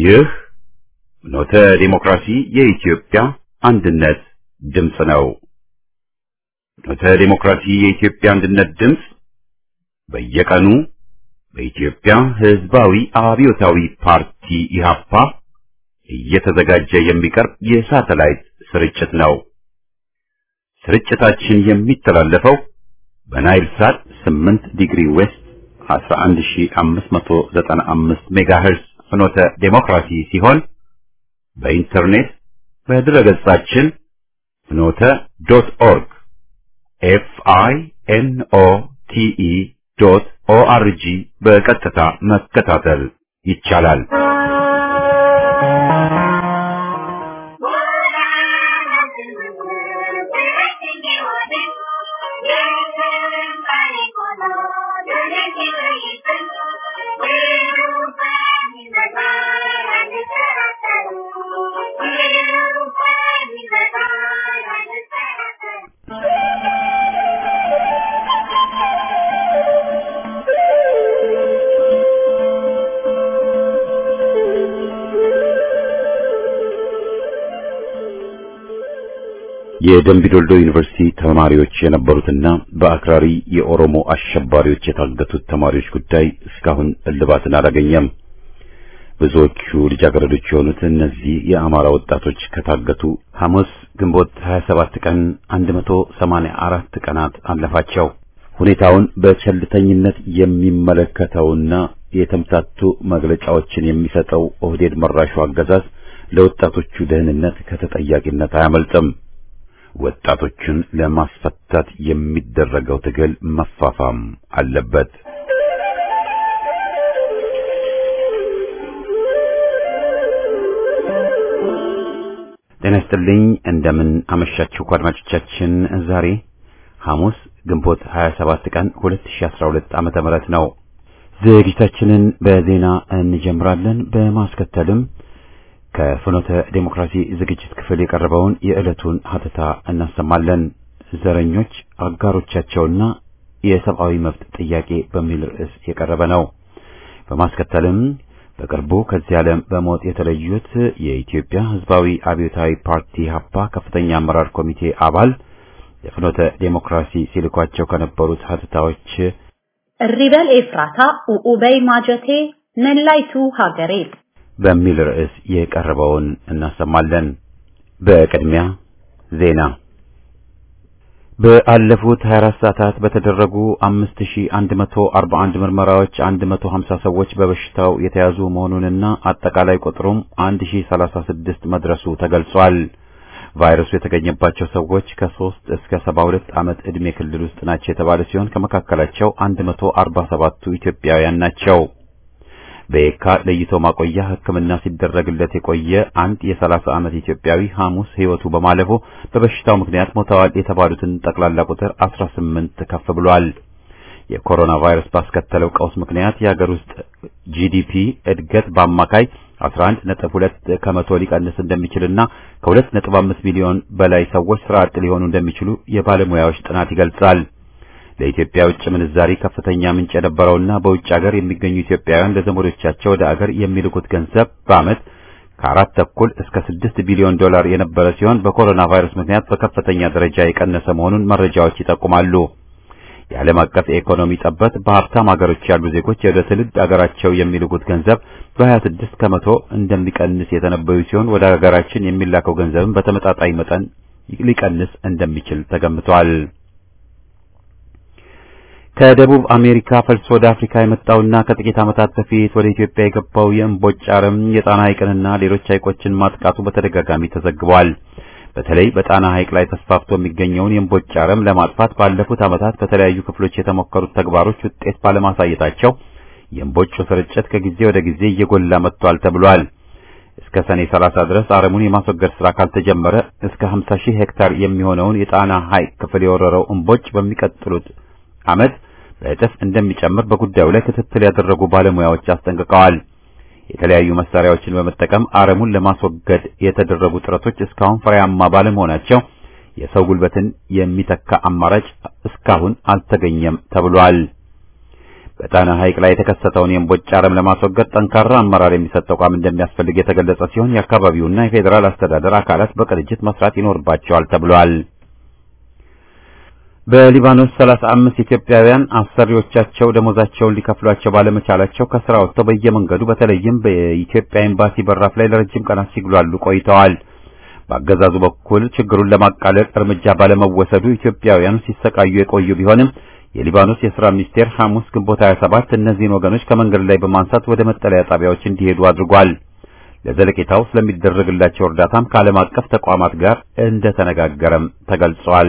ይህ ኖተ ዲሞክራሲ የኢትዮጵያ አንድነት ድምፅ ነው። ኖተ ዲሞክራሲ የኢትዮጵያ አንድነት ድምፅ በየቀኑ በኢትዮጵያ ሕዝባዊ አብዮታዊ ፓርቲ ኢህአፓ እየተዘጋጀ የሚቀርብ የሳተላይት ስርጭት ነው። ስርጭታችን የሚተላለፈው በናይል ሳት 8 ዲግሪ ዌስት 11595 ሜጋሄርዝ ፍኖተ ዴሞክራሲ ሲሆን በኢንተርኔት በድረገጻችን ፍኖተ ዶት ኦርግ ኤፍ አይ ኤን ኦ ቲ ኢ ዶት ኦ አር ጂ በቀጥታ መከታተል ይቻላል። የደምቢዶልዶ ዩኒቨርሲቲ ተማሪዎች የነበሩትና በአክራሪ የኦሮሞ አሸባሪዎች የታገቱት ተማሪዎች ጉዳይ እስካሁን እልባትን አላገኘም። ብዙዎቹ ልጃገረዶች የሆኑት እነዚህ የአማራ ወጣቶች ከታገቱ ሐሙስ ግንቦት 27 ቀን 184 ቀናት አለፋቸው። ሁኔታውን በቸልተኝነት የሚመለከተውና የተምታቱ መግለጫዎችን የሚሰጠው ኦህዴድ መራሹ አገዛዝ ለወጣቶቹ ደህንነት ከተጠያቂነት አያመልጥም። ወጣቶችን ለማስፈታት የሚደረገው ትግል መፋፋም አለበት። ጤና ይስጥልኝ። እንደምን አመሻችሁ አድማጮቻችን። ዛሬ ሐሙስ ግንቦት 27 ቀን 2012 ዓመተ ምህረት ነው። ዝግጅታችንን በዜና እንጀምራለን። በማስከተልም ከፍኖተ ዴሞክራሲ ዝግጅት ክፍል የቀረበውን የዕለቱን ሀተታ እናሰማለን። ዘረኞች አጋሮቻቸውና የሰብአዊ መብት ጥያቄ በሚል ርዕስ የቀረበ ነው። በማስከተልም በቅርቡ ከዚህ ዓለም በሞት የተለዩት የኢትዮጵያ ሕዝባዊ አብዮታዊ ፓርቲ ሀፓ ከፍተኛ አመራር ኮሚቴ አባል የፍኖተ ዴሞክራሲ ሲልኳቸው ከነበሩት ሀተታዎች እሪበል ኤፍራታ ኡኡበይ ማጀቴ መላይቱ ሀገሬ በሚል ርዕስ የቀረበውን እናሰማለን። በቅድሚያ ዜና። በአለፉት 24 ሰዓታት በተደረጉ 5141 ምርመራዎች 150 ሰዎች በበሽታው የተያዙ መሆኑንና አጠቃላይ ቁጥሩም 1036 መድረሱ ተገልጿል። ቫይረሱ የተገኘባቸው ሰዎች ከ3 እስከ 72 ዓመት ዕድሜ ክልል ውስጥ ናቸው የተባለ ሲሆን ከመካከላቸው 147ቱ ኢትዮጵያውያን ናቸው። በየካ ለይቶ ማቆያ ሕክምና ሲደረግለት የቆየ አንድ የ30 ዓመት ኢትዮጵያዊ ሐሙስ ሕይወቱ በማለፉ በበሽታው ምክንያት ሞተዋል የተባሉትን ጠቅላላ ቁጥር 18 ከፍ ብሏል። የኮሮና ቫይረስ ባስከተለው ቀውስ ምክንያት የሀገር ውስጥ ጂዲፒ እድገት በአማካይ 11.2 ከመቶ ሊቀንስ እንደሚችልና ከ2.5 ሚሊዮን በላይ ሰዎች ስራ አጥ ሊሆኑ እንደሚችሉ የባለሙያዎች ጥናት ይገልጻል። ለኢትዮጵያ ውጭ ምንዛሪ ከፍተኛ ምንጭ የነበረውና በውጭ ሀገር የሚገኙ ኢትዮጵያውያን ለዘመዶቻቸው ወደ አገር የሚልኩት ገንዘብ በዓመት ከአራት ተኩል እስከ ስድስት ቢሊዮን ዶላር የነበረ ሲሆን በኮሮና ቫይረስ ምክንያት በከፍተኛ ደረጃ የቀነሰ መሆኑን መረጃዎች ይጠቁማሉ። የዓለም አቀፍ የኢኮኖሚ ጠበት በሀብታም ሀገሮች ያሉ ዜጎች ወደ ትውልድ አገራቸው የሚልኩት ገንዘብ በ26 ከመቶ እንደሚቀንስ የተነበዩ ሲሆን ወደ ሀገራችን የሚላከው ገንዘብም በተመጣጣኝ መጠን ሊቀንስ እንደሚችል ተገምቷል። ከደቡብ አሜሪካ ፈልሶ ወደ አፍሪካ የመጣውና ከጥቂት ዓመታት በፊት ወደ ኢትዮጵያ የገባው የእምቦጭ አረም የጣና ሐይቅንና ሌሎች ሐይቆችን ማጥቃቱ በተደጋጋሚ ተዘግቧል። በተለይ በጣና ሐይቅ ላይ ተስፋፍቶ የሚገኘውን የእምቦጭ አረም ለማጥፋት ባለፉት ዓመታት በተለያዩ ክፍሎች የተሞከሩት ተግባሮች ውጤት ባለማሳየታቸው የእምቦጩ ስርጭት ከጊዜ ወደ ጊዜ እየጎላ መጥቷል ተብሏል። እስከ ሰኔ 30 ድረስ አረሙን የማስወገድ ስራ ካልተጀመረ እስከ 50 ሺህ ሄክታር የሚሆነውን የጣና ሐይቅ ክፍል የወረረው እምቦጭ በሚቀጥሉት ዓመት በእጥፍ እንደሚጨምር በጉዳዩ ላይ ክትትል ያደረጉ ባለሙያዎች አስጠንቅቀዋል። የተለያዩ መሳሪያዎችን በመጠቀም አረሙን ለማስወገድ የተደረጉ ጥረቶች እስካሁን ፍሬያማ ባለመሆናቸው የሰው ጉልበትን የሚተካ አማራጭ እስካሁን አልተገኘም ተብሏል። በጣና ሐይቅ ላይ የተከሰተውን የእምቦጭ አረም ለማስወገድ ጠንካራ አመራር የሚሰጥ ተቋም እንደሚያስፈልግ የተገለጸ ሲሆን የአካባቢውና የፌዴራል አስተዳደር አካላት በቅንጅት መስራት ይኖርባቸዋል ተብሏል። በሊባኖስ 35 ኢትዮጵያውያን አሰሪዎቻቸው ደሞዛቸውን ሊከፍሏቸው ባለመቻላቸው ከስራ ወጥተው በየመንገዱ በተለይም በኢትዮጵያ ኤምባሲ በራፍ ላይ ለረጅም ቀናት ሲግሏሉ ቆይተዋል። በአገዛዙ በኩል ችግሩን ለማቃለል እርምጃ ባለመወሰዱ ኢትዮጵያውያኑ ሲሰቃዩ የቆዩ ቢሆንም የሊባኖስ የሥራ ሚኒስቴር ሐሙስ ግንቦት 27 እነዚህን ወገኖች ከመንገድ ላይ በማንሳት ወደ መጠለያ ጣቢያዎች እንዲሄዱ አድርጓል። ለዘለቄታው ስለሚደረግላቸው እርዳታም ከዓለም አቀፍ ተቋማት ጋር እንደተነጋገረም ተገልጿል።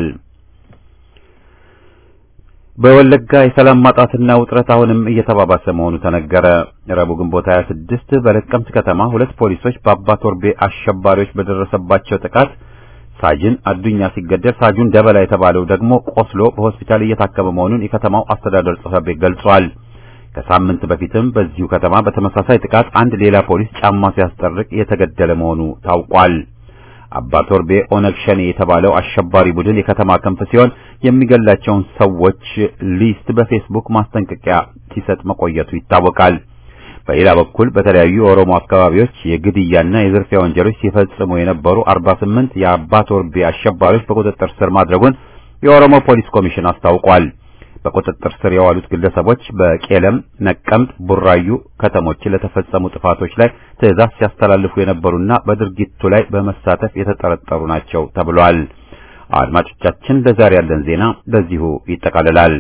በወለጋ የሰላም ማጣትና ውጥረት አሁንም እየተባባሰ መሆኑ ተነገረ። ረቡዕ ግንቦት 26 በለቀምት ከተማ ሁለት ፖሊሶች በአባ ቶርቤ አሸባሪዎች በደረሰባቸው ጥቃት ሳጅን አዱኛ ሲገደል ሳጁን ደበላ የተባለው ደግሞ ቆስሎ በሆስፒታል እየታከመ መሆኑን የከተማው አስተዳደር ጽሕፈት ቤት ገልጿል። ከሳምንት በፊትም በዚሁ ከተማ በተመሳሳይ ጥቃት አንድ ሌላ ፖሊስ ጫማ ሲያስጠርቅ የተገደለ መሆኑ ታውቋል። አባ ቶርቤ ኦነግ ሸኔ የተባለው አሸባሪ ቡድን የከተማ ክንፍ ሲሆን የሚገላቸውን ሰዎች ሊስት በፌስቡክ ማስጠንቀቂያ ሲሰጥ መቆየቱ ይታወቃል። በሌላ በኩል በተለያዩ የኦሮሞ አካባቢዎች የግድያና የዝርፊያ ወንጀሎች ሲፈጽሙ የነበሩ 48 የአባ ቶርቤ አሸባሪዎች በቁጥጥር ስር ማድረጉን የኦሮሞ ፖሊስ ኮሚሽን አስታውቋል። በቁጥጥር ስር የዋሉት ግለሰቦች በቄለም፣ ነቀምት፣ ቡራዩ ከተሞች ለተፈጸሙ ጥፋቶች ላይ ትዕዛዝ ሲያስተላልፉ የነበሩና በድርጊቱ ላይ በመሳተፍ የተጠረጠሩ ናቸው ተብሏል። አድማጮቻችን፣ ለዛሬ ያለን ዜና በዚሁ ይጠቃልላል።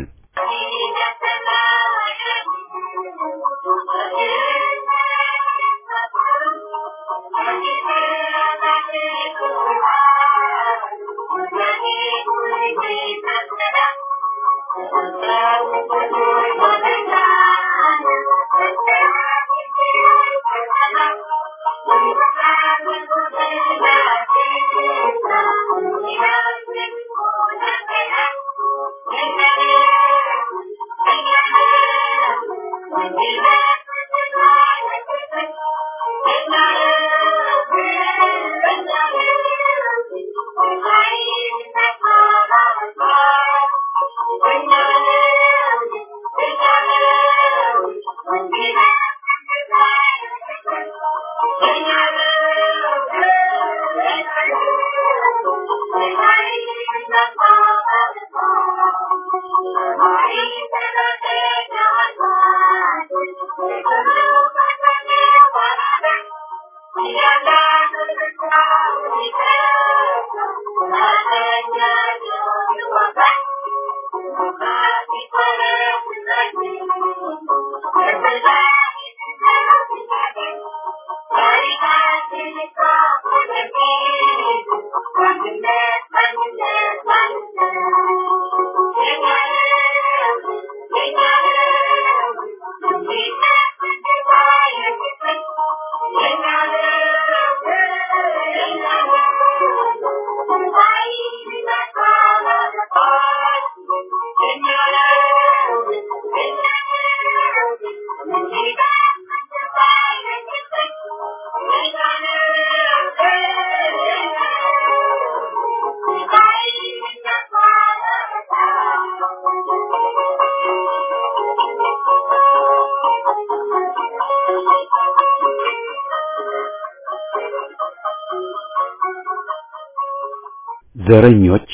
ዘረኞች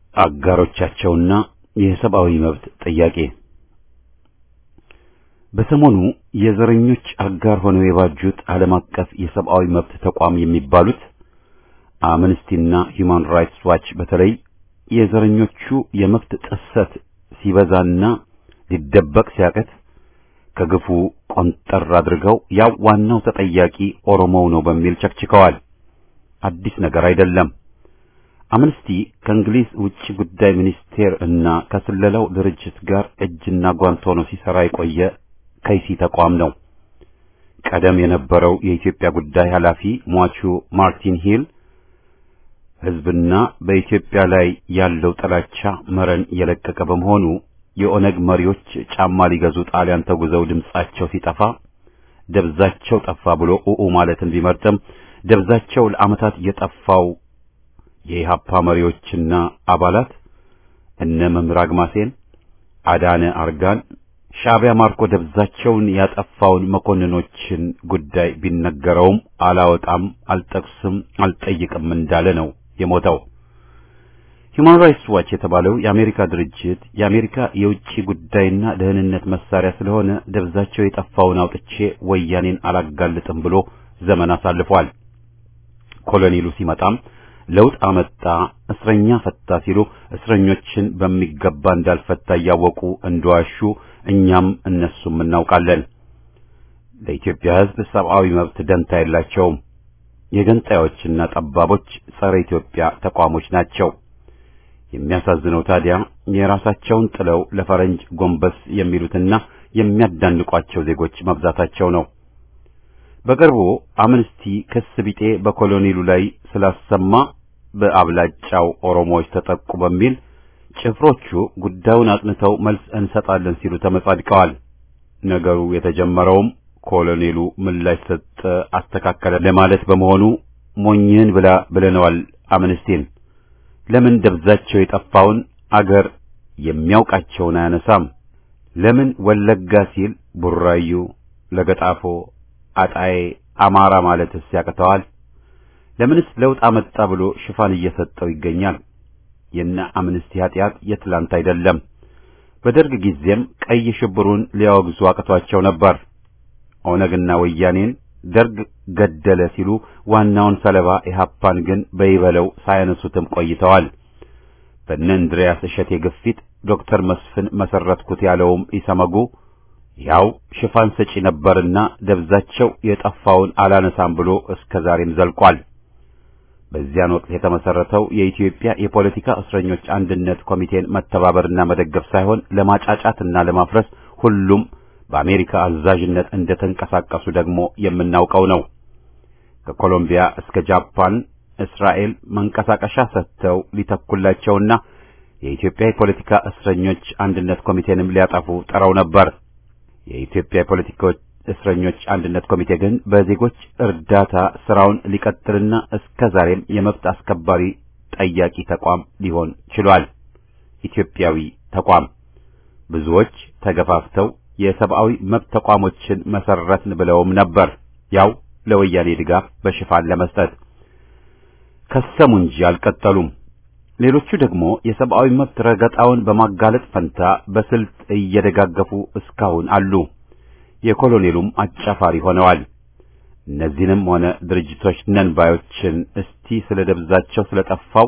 አጋሮቻቸውና የሰብአዊ መብት ጥያቄ በሰሞኑ የዘረኞች አጋር ሆነው የባጁት ዓለም አቀፍ የሰብአዊ መብት ተቋም የሚባሉት አምነስቲና ሂዩማን ራይትስ ዋች በተለይ የዘረኞቹ የመብት ጥሰት ሲበዛና ሊደበቅ ሲያቀት ከግፉ ቆንጠር አድርገው ያው ዋናው ተጠያቂ ኦሮሞው ነው በሚል ቸክችከዋል። አዲስ ነገር አይደለም። አምነስቲ ከእንግሊዝ ውጭ ጉዳይ ሚኒስቴር እና ከስለላው ድርጅት ጋር እጅና ጓንት ሆኖ ሲሰራ የቆየ ከይሲ ተቋም ነው። ቀደም የነበረው የኢትዮጵያ ጉዳይ ኃላፊ ሟቹ ማርቲን ሂል ሕዝብና በኢትዮጵያ ላይ ያለው ጥላቻ መረን የለቀቀ በመሆኑ የኦነግ መሪዎች ጫማ ሊገዙ ጣሊያን ተጉዘው ድምጻቸው ሲጠፋ ደብዛቸው ጠፋ ብሎ ኡኡ ማለትን ቢመርጥም ደብዛቸው ለዓመታት የጠፋው የኢሃፓ መሪዎችና አባላት እነ መምህር አግማሴን፣ አዳነ አርጋን፣ ሻዕቢያ ማርኮ ደብዛቸውን ያጠፋውን መኮንኖችን ጉዳይ ቢነገረውም አላወጣም፣ አልጠቅስም፣ አልጠይቅም እንዳለ ነው የሞተው። ሂውማን ራይትስ ዋች የተባለው የአሜሪካ ድርጅት የአሜሪካ የውጭ ጉዳይና ደህንነት መሳሪያ ስለሆነ ደብዛቸው የጠፋውን አውጥቼ ወያኔን አላጋልጥም ብሎ ዘመን አሳልፏል። ኮሎኔሉ ሲመጣም ለውጥ አመጣ፣ እስረኛ ፈታ ሲሉ እስረኞችን በሚገባ እንዳልፈታ እያወቁ እንደዋሹ እኛም እነሱም እናውቃለን። ለኢትዮጵያ ሕዝብ ሰብአዊ መብት ደንታ የላቸውም። የገንጣዮችና ጠባቦች ጸረ ኢትዮጵያ ተቋሞች ናቸው። የሚያሳዝነው ታዲያ የራሳቸውን ጥለው ለፈረንጅ ጎንበስ የሚሉትና የሚያዳንቋቸው ዜጎች መብዛታቸው ነው። በቅርቡ አምነስቲ ክስ ቢጤ በኮሎኔሉ ላይ ስላሰማ በአብላጫው ኦሮሞዎች ተጠቁ በሚል ጭፍሮቹ ጉዳዩን አጥንተው መልስ እንሰጣለን ሲሉ ተመጻድቀዋል። ነገሩ የተጀመረውም ኮሎኔሉ ምላሽ ሰጠ፣ አስተካከለ ለማለት በመሆኑ ሞኝህን ብላ ብለነዋል አምነስቲን። ለምን ደብዛቸው የጠፋውን አገር የሚያውቃቸውን አያነሳም? ለምን ወለጋ ሲል ቡራዩ፣ ለገጣፎ፣ አጣዬ፣ አማራ ማለትስ ያቅተዋል? ለምንስ ለውጥ አመጣ ብሎ ሽፋን እየሰጠው ይገኛል? የነ አምነስቲ ኃጢአት የትላንት አይደለም። በደርግ ጊዜም ቀይ ሽብሩን ሊያወግዙ አቅቷቸው ነበር። ኦነግና ወያኔን ደርግ ገደለ ሲሉ ዋናውን ሰለባ ኢህአፓን ግን በይበለው ሳያነሱትም ቆይተዋል። በእነ እንድሪያስ እሸቴ ግፊት ዶክተር መስፍን መሰረትኩት ያለውም ኢሰመጉ ያው ሽፋን ሰጪ ነበርና ደብዛቸው የጠፋውን አላነሳም ብሎ እስከ ዛሬም ዘልቋል። በዚያን ወቅት የተመሰረተው የኢትዮጵያ የፖለቲካ እስረኞች አንድነት ኮሚቴን መተባበርና መደገፍ ሳይሆን ለማጫጫትና ለማፍረስ ሁሉም በአሜሪካ አዛዥነት እንደተንቀሳቀሱ ደግሞ የምናውቀው ነው። ከኮሎምቢያ እስከ ጃፓን፣ እስራኤል መንቀሳቀሻ ሰጥተው ሊተኩላቸውና የኢትዮጵያ የፖለቲካ እስረኞች አንድነት ኮሚቴንም ሊያጠፉ ጥረው ነበር። የኢትዮጵያ የፖለቲካ እስረኞች አንድነት ኮሚቴ ግን በዜጎች እርዳታ ስራውን ሊቀጥልና እስከ ዛሬም የመብት አስከባሪ ጠያቂ ተቋም ሊሆን ችሏል። ኢትዮጵያዊ ተቋም ብዙዎች ተገፋፍተው የሰብአዊ መብት ተቋሞችን መሰረትን ብለውም ነበር፣ ያው ለወያኔ ድጋፍ በሽፋን ለመስጠት ከሰሙ እንጂ አልቀጠሉም። ሌሎቹ ደግሞ የሰብአዊ መብት ረገጣውን በማጋለጥ ፈንታ በስልት እየደጋገፉ እስካሁን አሉ። የኮሎኔሉም አጫፋሪ ሆነዋል። እነዚህንም ሆነ ድርጅቶች ነን ባዮችን እስቲ ስለ ደብዛቸው ስለጠፋው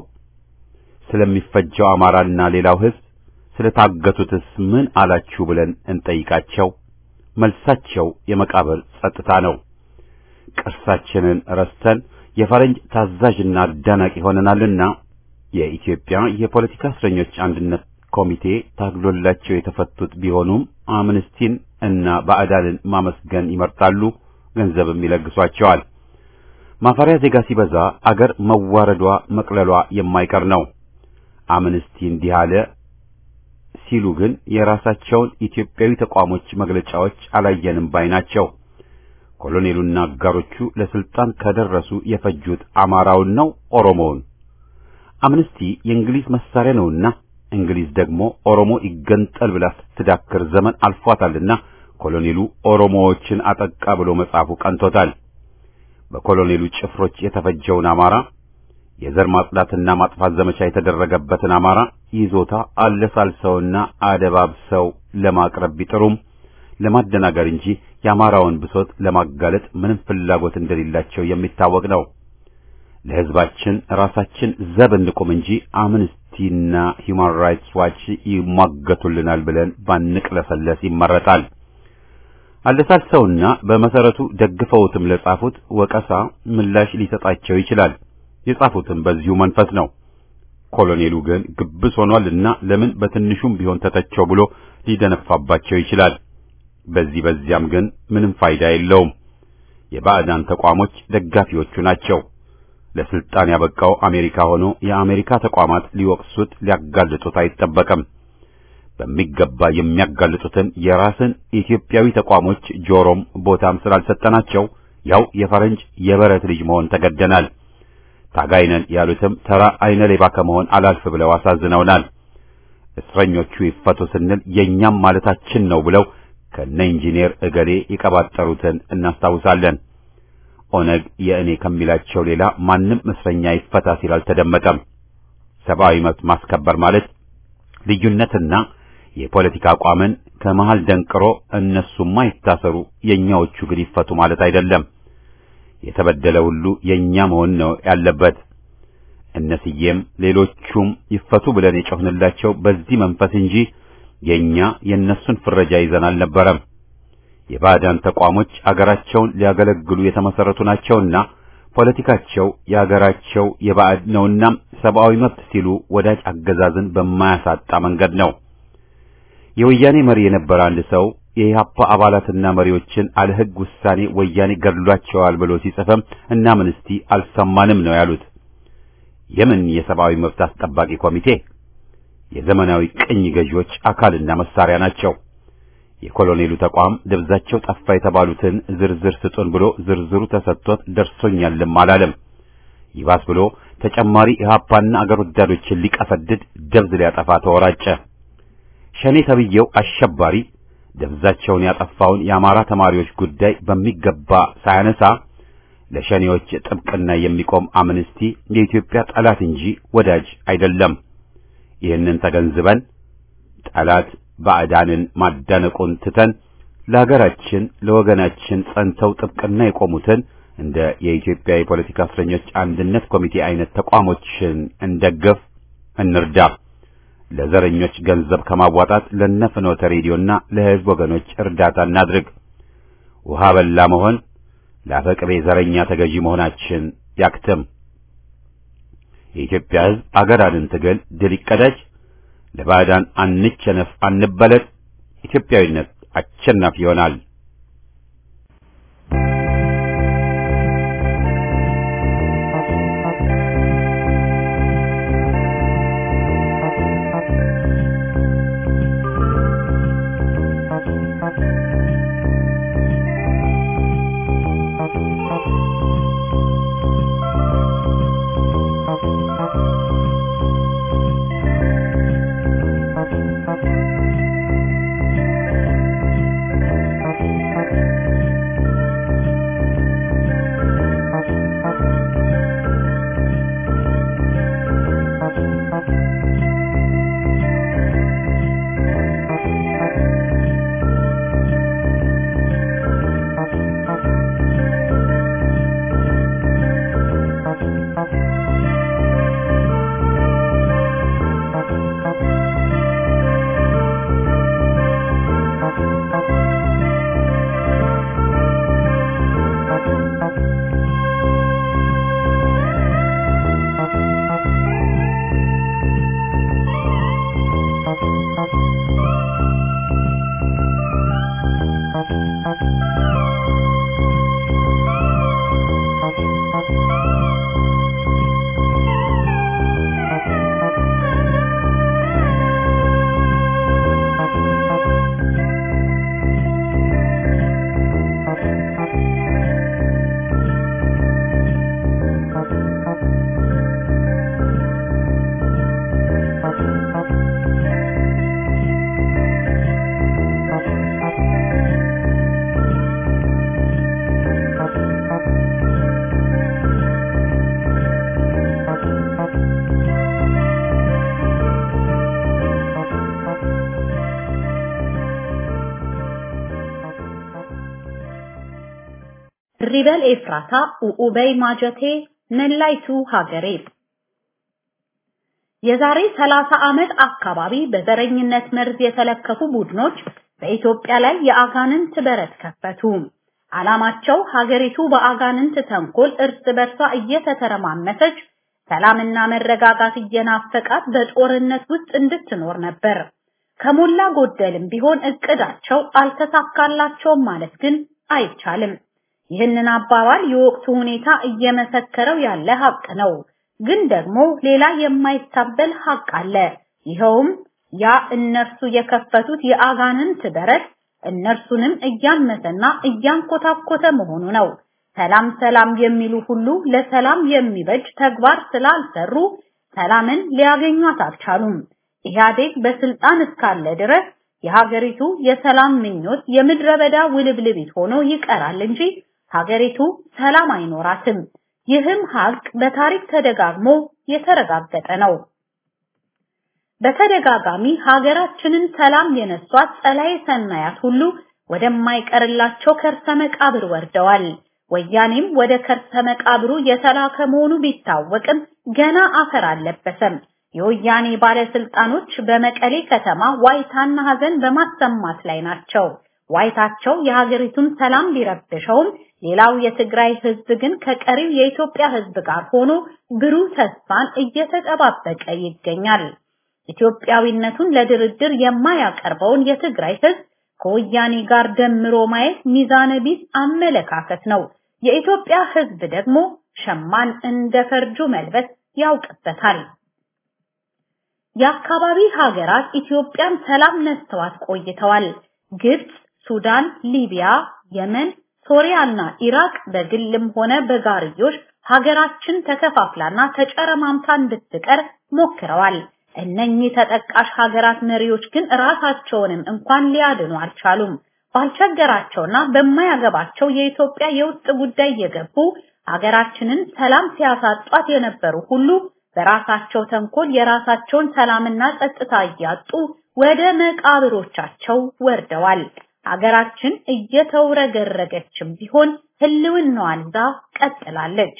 ስለሚፈጀው አማራና ሌላው ሕዝብ ስለታገቱትስ ምን አላችሁ ብለን እንጠይቃቸው። መልሳቸው የመቃብር ጸጥታ ነው። ቅርሳችንን ረስተን የፈረንጅ ታዛዥና አዳናቂ ሆነናልና የኢትዮጵያ የፖለቲካ እስረኞች አንድነት ኮሚቴ ታግሎላቸው የተፈቱት ቢሆኑም አምነስቲን እና ባዕዳንን ማመስገን ይመርጣሉ፣ ገንዘብም ይለግሷቸዋል። ማፈሪያ ዜጋ ሲበዛ አገር መዋረዷ መቅለሏ የማይቀር ነው። አምነስቲ እንዲህ አለ ሲሉ ግን የራሳቸውን ኢትዮጵያዊ ተቋሞች መግለጫዎች አላየንም ባይ ናቸው። ኮሎኔሉና አጋሮቹ ለስልጣን ከደረሱ የፈጁት አማራውን ነው ኦሮሞውን። አምነስቲ የእንግሊዝ መሳሪያ ነውና እንግሊዝ ደግሞ ኦሮሞ ይገንጠል ብላ ስትዳክር ዘመን አልፏታልና ኮሎኔሉ ኦሮሞዎችን አጠቃ ብሎ መጻፉ ቀንቶታል። በኮሎኔሉ ጭፍሮች የተፈጀውን አማራ የዘር ማጽዳትና ማጥፋት ዘመቻ የተደረገበትን አማራ ይዞታ አለሳልሰውና አደባብሰው ለማቅረብ ቢጥሩም ለማደናገር እንጂ የአማራውን ብሶት ለማጋለጥ ምንም ፍላጎት እንደሌላቸው የሚታወቅ ነው። ለሕዝባችን ራሳችን ዘብ እንቁም እንጂ አምነስቲና ሂውማን ራይትስ ዋች ይሟገቱልናል ብለን ባንቅለሰለስ ይመረጣል። አለሳልሰውና በመሰረቱ ደግፈውትም ለጻፉት ወቀሳ ምላሽ ሊሰጣቸው ይችላል። የጻፉትም በዚሁ መንፈስ ነው። ኮሎኔሉ ግን ግብስ ሆኗልና ለምን በትንሹም ቢሆን ተተቸው ብሎ ሊደነፋባቸው ይችላል። በዚህ በዚያም ግን ምንም ፋይዳ የለውም። የባዕዳን ተቋሞች ደጋፊዎቹ ናቸው። ለስልጣን ያበቃው አሜሪካ ሆኖ የአሜሪካ ተቋማት ሊወቅሱት ሊያጋልጡት አይጠበቅም። በሚገባ የሚያጋልጡትን የራስን ኢትዮጵያዊ ተቋሞች ጆሮም ቦታም ስላልሰጠናቸው ያው የፈረንጅ የበረት ልጅ መሆን ተገደናል። ታጋይነን ያሉትም ተራ አይነ ሌባ ከመሆን አላልፍ ብለው አሳዝነውናል። እስረኞቹ ይፈቱ ስንል የኛም ማለታችን ነው ብለው ከነ ኢንጂነር እገሌ የቀባጠሩትን እናስታውሳለን። ኦነግ የእኔ ከሚላቸው ሌላ ማንም እስረኛ ይፈታ ሲል አልተደመጠም። ሰብአዊ መብት ማስከበር ማለት ልዩነትና የፖለቲካ አቋምን ከመሃል ደንቅሮ እነሱማ ይታሰሩ የኛዎቹ ግን ይፈቱ ማለት አይደለም። የተበደለ ሁሉ የኛ መሆን ነው ያለበት። እነስዬም ሌሎቹም ይፈቱ ብለን የጮህንላቸው በዚህ መንፈስ እንጂ የኛ የእነሱን ፍረጃ ይዘን አልነበረም። የባዕዳን ተቋሞች አገራቸውን ሊያገለግሉ የተመሰረቱ ናቸውና ፖለቲካቸው የአገራቸው የባዕድ ነውና ሰብአዊ መብት ሲሉ ወዳጅ አገዛዝን በማያሳጣ መንገድ ነው። የወያኔ መሪ የነበረ አንድ ሰው የኢህአፓ አባላትና መሪዎችን አለ ሕግ ውሳኔ ወያኔ ገድሏቸዋል ብሎ ሲጽፍም እና ምን እስቲ አልሰማንም ነው ያሉት። የምን የሰብአዊ መብት አስጠባቂ ኮሚቴ? የዘመናዊ ቅኝ ገዢዎች አካልና መሳሪያ ናቸው። የኮሎኔሉ ተቋም ደብዛቸው ጠፋ የተባሉትን ዝርዝር ስጡን ብሎ ዝርዝሩ ተሰጥቶት ደርሶኛልም አላለም። ይባስ ብሎ ተጨማሪ ኢህአፓና አገር ወዳዶችን ሊቀፈድድ ደብዝ ሊያጠፋ ተወራጨ። ሸኔ ተብዬው አሸባሪ ደብዛቸውን ያጠፋውን የአማራ ተማሪዎች ጉዳይ በሚገባ ሳያነሳ ለሸኔዎች ጥብቅና የሚቆም አምነስቲ የኢትዮጵያ ጠላት እንጂ ወዳጅ አይደለም። ይህንን ተገንዝበን ጠላት ባዕዳንን ማዳነቁን ትተን ለሀገራችን ለወገናችን ጸንተው ጥብቅና የቆሙትን እንደ የኢትዮጵያ የፖለቲካ እስረኞች አንድነት ኮሚቴ አይነት ተቋሞችን እንደግፍ፣ እንርዳ። ለዘረኞች ገንዘብ ከማዋጣት ለነፍኖተ ሬዲዮና ለሕዝብ ወገኖች እርዳታ እናድርግ። ውሃ በላ መሆን ለአፈቅቤ ዘረኛ ተገዢ መሆናችን ያክትም። የኢትዮጵያ ሕዝብ አገር አድን ትግል ድል ይቀዳጅ። ለባዕዳን አንቸነፍ፣ አንበለጥ። ኢትዮጵያዊነት አሸናፊ ይሆናል። ሪበል ኤፍራታ ኡኡበይ ማጀቴ ነላይቱ ሀገሬ የዛሬ 30 ዓመት አካባቢ በዘረኝነት መርዝ የተለከፉ ቡድኖች በኢትዮጵያ ላይ የአጋንንት በረት ከፈቱ። ዓላማቸው ሀገሪቱ በአጋንንት ተንኮል እርስ በርሷ እየተተረማመሰች ሰላምና መረጋጋት እየናፈቃት በጦርነት ውስጥ እንድትኖር ነበር። ከሞላ ጎደልም ቢሆን እቅዳቸው አልተሳካላቸውም ማለት ግን አይቻልም። ይህንን አባባል የወቅቱ ሁኔታ እየመሰከረው ያለ ሀቅ ነው። ግን ደግሞ ሌላ የማይታበል ሀቅ አለ። ይኸውም ያ እነርሱ የከፈቱት የአጋንንት በረት እነርሱንም እያመሰና እያንኮታኮተ መሆኑ ነው። ሰላም ሰላም የሚሉ ሁሉ ለሰላም የሚበጅ ተግባር ስላልሰሩ ሰላምን ሊያገኟት አልቻሉም። ኢህአዴግ በስልጣን እስካለ ድረስ የሀገሪቱ የሰላም ምኞት የምድረ በዳ ውልብልቢት ሆኖ ይቀራል እንጂ ሀገሪቱ ሰላም አይኖራትም። ይህም ሀቅ በታሪክ ተደጋግሞ የተረጋገጠ ነው። በተደጋጋሚ ሀገራችንን ሰላም የነሷት ጸላኤ ሰናያት ሁሉ ወደማይቀርላቸው ከርሰ መቃብር ወርደዋል። ወያኔም ወደ ከርሰ መቃብሩ የተላከ መሆኑ ቢታወቅም ገና አፈር አልለበሰም። የወያኔ ባለስልጣኖች በመቀሌ ከተማ ዋይታና ሀዘን በማሰማት ላይ ናቸው። ዋይታቸው የሀገሪቱን ሰላም ቢረብሸውም ሌላው የትግራይ ህዝብ ግን ከቀሪው የኢትዮጵያ ህዝብ ጋር ሆኖ ብሩህ ተስፋን እየተጠባበቀ ይገኛል። ኢትዮጵያዊነቱን ለድርድር የማያቀርበውን የትግራይ ህዝብ ከወያኔ ጋር ደምሮ ማየት ሚዛነ ቢስ አመለካከት ነው። የኢትዮጵያ ህዝብ ደግሞ ሸማን እንደ ፈርጁ መልበስ ያውቅበታል። የአካባቢ ሀገራት ኢትዮጵያን ሰላም ነስተዋት ቆይተዋል። ግብጽ፣ ሱዳን፣ ሊቢያ፣ የመን፣ ሶሪያና ኢራቅ በግልም ሆነ በጋርዮሽ ሀገራችን ተከፋፍላና ተጨረማምታ እንድትቀር ሞክረዋል። እነኚህ ተጠቃሽ ሀገራት መሪዎች ግን ራሳቸውንም እንኳን ሊያድኑ አልቻሉም። ባልቸገራቸውና በማያገባቸው የኢትዮጵያ የውስጥ ጉዳይ የገቡ ሀገራችንን ሰላም ሲያሳጧት የነበሩ ሁሉ በራሳቸው ተንኮል የራሳቸውን ሰላምና ጸጥታ እያጡ ወደ መቃብሮቻቸው ወርደዋል። ሀገራችን እየተውረገረገችም ቢሆን ህልውናዋን ይዛ ቀጥላለች።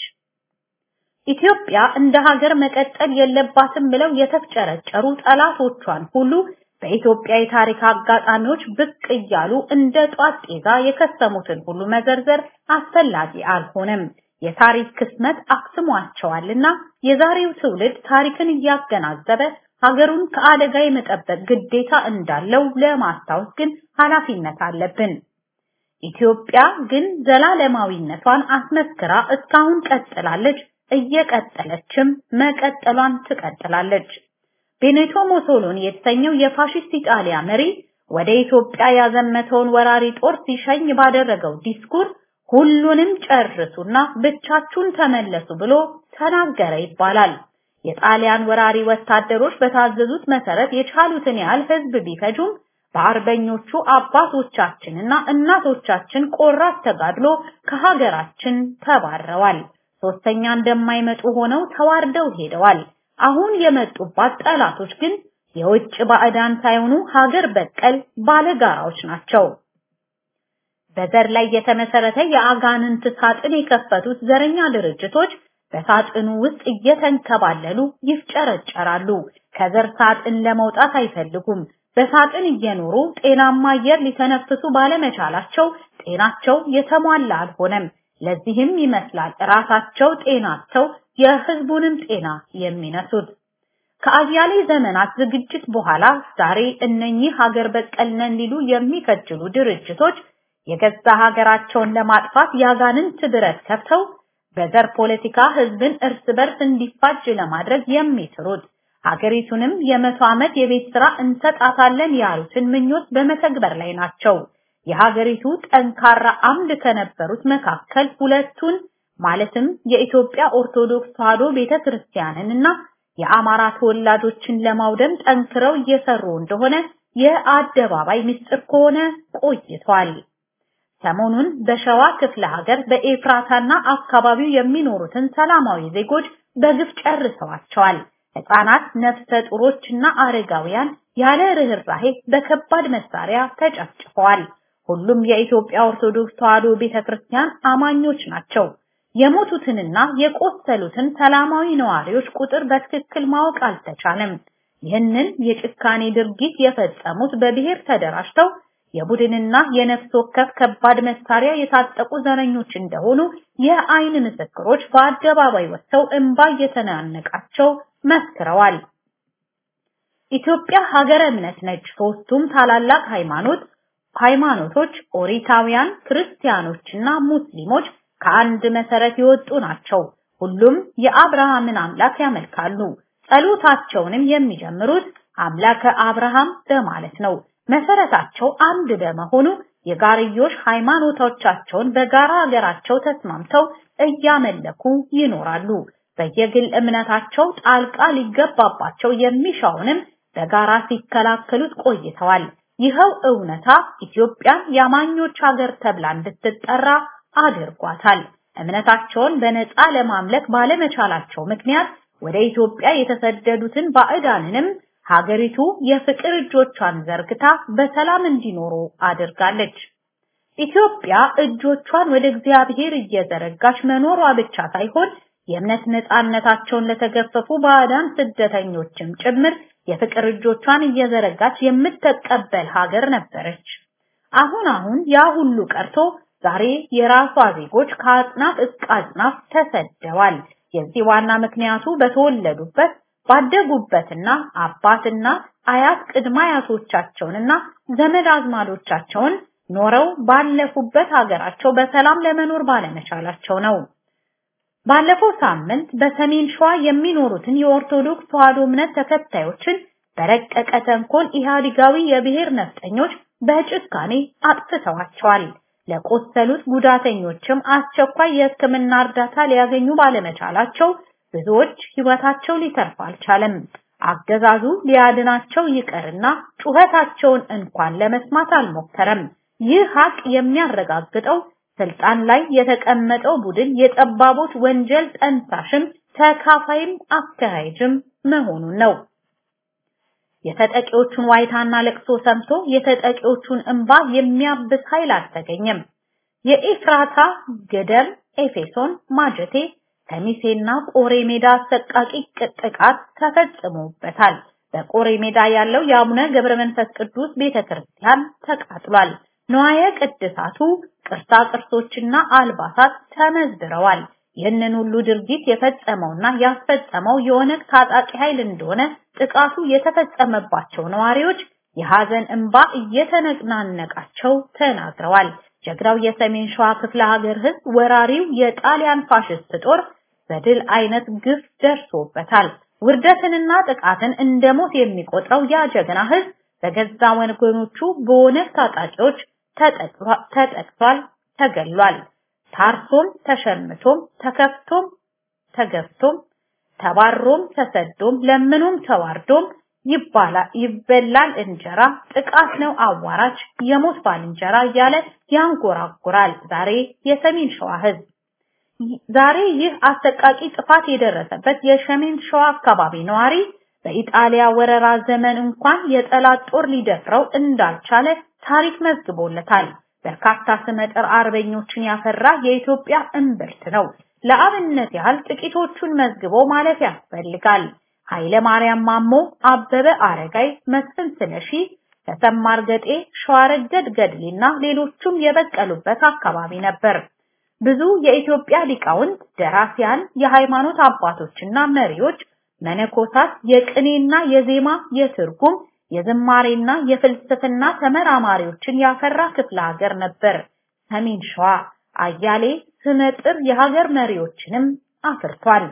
ኢትዮጵያ እንደ ሀገር መቀጠል የለባትም ብለው የተፍጨረጨሩ ጠላቶቿን ሁሉ በኢትዮጵያ የታሪክ አጋጣሚዎች ብቅ እያሉ እንደ ጧት ጤዛ የከሰሙትን ሁሉ መዘርዘር አስፈላጊ አልሆነም። የታሪክ ክስመት አክስሟቸዋልና የዛሬው ትውልድ ታሪክን እያገናዘበ ሀገሩን ከአደጋ የመጠበቅ ግዴታ እንዳለው ለማስታወስ ግን ኃላፊነት አለብን። ኢትዮጵያ ግን ዘላለማዊነቷን አስመስክራ እስካሁን ቀጥላለች፣ እየቀጠለችም መቀጠሏን ትቀጥላለች። ቤኔቶ ሞሶሎኒ የተሰኘው የፋሺስት ኢጣሊያ መሪ ወደ ኢትዮጵያ ያዘመተውን ወራሪ ጦር ሲሸኝ ባደረገው ዲስኩር ሁሉንም ጨርሱና ብቻችሁን ተመለሱ ብሎ ተናገረ ይባላል። የጣሊያን ወራሪ ወታደሮች በታዘዙት መሰረት የቻሉትን ያህል ህዝብ ቢፈጁም በአርበኞቹ አባቶቻችንና እናቶቻችን ቆራት ተጋድሎ ከሀገራችን ተባረዋል። ሶስተኛ እንደማይመጡ ሆነው ተዋርደው ሄደዋል። አሁን የመጡባት ጠላቶች ግን የውጭ ባዕዳን ሳይሆኑ ሀገር በቀል ባለጋራዎች ናቸው። በዘር ላይ የተመሰረተ የአጋንንት ሳጥን የከፈቱት ዘረኛ ድርጅቶች በሳጥኑ ውስጥ እየተንከባለሉ ይፍጨረጨራሉ። ከዘር ሳጥን ለመውጣት አይፈልጉም። በሳጥን እየኖሩ ጤናማ አየር ሊተነፍሱ ባለመቻላቸው ጤናቸው የተሟላ አልሆነም። ለዚህም ይመስላል ራሳቸው ጤናቸው የህዝቡንም ጤና የሚነሱት። ከአያሌ ዘመናት ዝግጅት በኋላ ዛሬ እነኚህ ሀገር በቀል ነን ሊሉ የሚከጅሉ ድርጅቶች የገዛ ሀገራቸውን ለማጥፋት ያጋንንት ብረት ከፍተው በዘር ፖለቲካ ህዝብን እርስ በርስ እንዲፋጅ ለማድረግ የሚጥሩት ሀገሪቱንም የመቶ ዓመት የቤት ስራ እንሰጣታለን ያሉትን ምኞት በመተግበር ላይ ናቸው። የሀገሪቱ ጠንካራ አምድ ከነበሩት መካከል ሁለቱን ማለትም የኢትዮጵያ ኦርቶዶክስ ተዋሕዶ ቤተክርስቲያንን እና የአማራ ተወላጆችን ለማውደም ጠንክረው እየሰሩ እንደሆነ የአደባባይ ምስጢር ከሆነ ቆይቷል። ሰሞኑን በሸዋ ክፍለ ሀገር በኤፍራታና አካባቢው የሚኖሩትን ሰላማዊ ዜጎች በግፍ ጨርሰዋቸዋል። ህፃናት፣ ነፍሰ ጡሮችና አረጋውያን ያለ ርህራሄ በከባድ መሳሪያ ተጨፍጭፈዋል። ሁሉም የኢትዮጵያ ኦርቶዶክስ ተዋሕዶ ቤተክርስቲያን አማኞች ናቸው። የሞቱትንና የቆሰሉትን ሰላማዊ ነዋሪዎች ቁጥር በትክክል ማወቅ አልተቻለም። ይህንን የጭካኔ ድርጊት የፈጸሙት በብሔር ተደራጅተው የቡድንና የነፍስ ወከፍ ከባድ መሳሪያ የታጠቁ ዘረኞች እንደሆኑ የአይን ምስክሮች በአደባባይ ወጥተው እንባ እየተናነቃቸው መስክረዋል። ኢትዮጵያ ሀገረ እምነት ነች። ሶስቱም ታላላቅ ሃይማኖት ሃይማኖቶች ኦሪታውያን፣ ክርስቲያኖችና ሙስሊሞች ከአንድ መሰረት የወጡ ናቸው። ሁሉም የአብርሃምን አምላክ ያመልካሉ። ጸሎታቸውንም የሚጀምሩት አምላከ አብርሃም በማለት ነው። መሰረታቸው አንድ በመሆኑ የጋርዮሽ ሃይማኖቶቻቸውን በጋራ ሀገራቸው ተስማምተው እያመለኩ ይኖራሉ። በየግል እምነታቸው ጣልቃ ሊገባባቸው የሚሻውንም በጋራ ሲከላከሉት ቆይተዋል። ይኸው እውነታ ኢትዮጵያን የአማኞች ሀገር ተብላ እንድትጠራ አድርጓታል። እምነታቸውን በነፃ ለማምለክ ባለመቻላቸው ምክንያት ወደ ኢትዮጵያ የተሰደዱትን ባዕዳንንም ሀገሪቱ የፍቅር እጆቿን ዘርግታ በሰላም እንዲኖሩ አድርጋለች። ኢትዮጵያ እጆቿን ወደ እግዚአብሔር እየዘረጋች መኖሯ ብቻ ሳይሆን የእምነት ነፃነታቸውን ለተገፈፉ ባዕዳን ስደተኞችም ጭምር የፍቅር እጆቿን እየዘረጋች የምትቀበል ሀገር ነበረች። አሁን አሁን ያ ሁሉ ቀርቶ ዛሬ የራሷ ዜጎች ከአጽናፍ እስከ አጽናፍ ተሰደዋል። የዚህ ዋና ምክንያቱ በተወለዱበት ባደጉበትና አባትና አያት ቅድመ አያቶቻቸውንና ዘመድ አዝማዶቻቸውን ኖረው ባለፉበት ሀገራቸው በሰላም ለመኖር ባለመቻላቸው ነው። ባለፈው ሳምንት በሰሜን ሸዋ የሚኖሩትን የኦርቶዶክስ ተዋሕዶ እምነት ተከታዮችን በረቀቀ ተንኮል ኢህአዲጋዊ የብሔር ነፍጠኞች በጭካኔ አጥፍተዋቸዋል። ለቆሰሉት ጉዳተኞችም አስቸኳይ የሕክምና እርዳታ ሊያገኙ ባለመቻላቸው ብዙዎች ሕይወታቸው ሊተርፍ አልቻለም። አገዛዙ ሊያድናቸው ይቀርና ጩኸታቸውን እንኳን ለመስማት አልሞከረም። ይህ ሀቅ የሚያረጋግጠው ስልጣን ላይ የተቀመጠው ቡድን የጠባቦች ወንጀል ጠንሳሽም ተካፋይም አካሄጅም መሆኑን ነው። የተጠቂዎቹን ዋይታና ለቅሶ ሰምቶ የተጠቂዎቹን እንባ የሚያብስ ኃይል አልተገኘም። የኤፍራታ ገደል፣ ኤፌሶን፣ ማጀቴ፣ ከሚሴና ቆሬ ሜዳ አሰቃቂ ጥቃት ተፈጽሞበታል። በቆሬ ሜዳ ያለው የአቡነ ገብረ መንፈስ ቅዱስ ቤተክርስቲያን ተቃጥሏል። ንዋየ ቅድሳቱ ቅርሳ ቅርሶችና አልባሳት ተመዝብረዋል። ይህንን ሁሉ ድርጊት የፈጸመውና ያስፈጸመው የኦነግ ታጣቂ ኃይል እንደሆነ ጥቃቱ የተፈጸመባቸው ነዋሪዎች የሐዘን እንባ እየተነናነቃቸው ተናግረዋል። ጀግራው የሰሜን ሸዋ ክፍለ ሀገር ህዝብ ወራሪው የጣሊያን ፋሽስት ጦር በድል አይነት ግፍ ደርሶበታል። ውርደትንና ጥቃትን እንደ ሞት የሚቆጥረው ያ ጀግና ህዝብ በገዛ ወገኖቹ በኦነግ ታጣቂዎች ተጠቅቷል፣ ተገሏል። ታርሶም ተሸምቶም ተከፍቶም ተገፍቶም ተባሮም ተሰዶም ለምኖም ተዋርዶም ይባላል ይበላል እንጀራ ጥቃት ነው አዋራጅ የሞት ባልንጀራ እያለ ያንጎራጉራል። ዛሬ የሰሜን ሸዋ ህዝብ ዛሬ ይህ አሰቃቂ ጥፋት የደረሰበት የሰሜን ሸዋ አካባቢ ነዋሪ በኢጣሊያ ወረራ ዘመን እንኳን የጠላት ጦር ሊደፍረው እንዳልቻለ ታሪክ መዝግቦለታል። በርካታ ስመጥር አርበኞችን ያፈራ የኢትዮጵያ እምብርት ነው። ለአብነት ያህል ጥቂቶቹን መዝግቦ ማለፍ ያስፈልጋል። ኃይለ ማርያም ማሞ፣ አበበ አረጋይ፣ መስፍን ስለሺ፣ ተሰማ እርገጤ፣ ሸዋረገድ ገድሌና ሌሎቹም የበቀሉበት አካባቢ ነበር። ብዙ የኢትዮጵያ ሊቃውንት፣ ደራሲያን፣ የሃይማኖት አባቶችና መሪዎች፣ መነኮሳት፣ የቅኔና የዜማ የትርጉም የዝማሬና የፍልስፍና ተመራማሪዎችን ያፈራ ክፍለ ሀገር ነበር ሰሜን ሸዋ። አያሌ ስመጥር የሀገር መሪዎችንም አፍርቷል።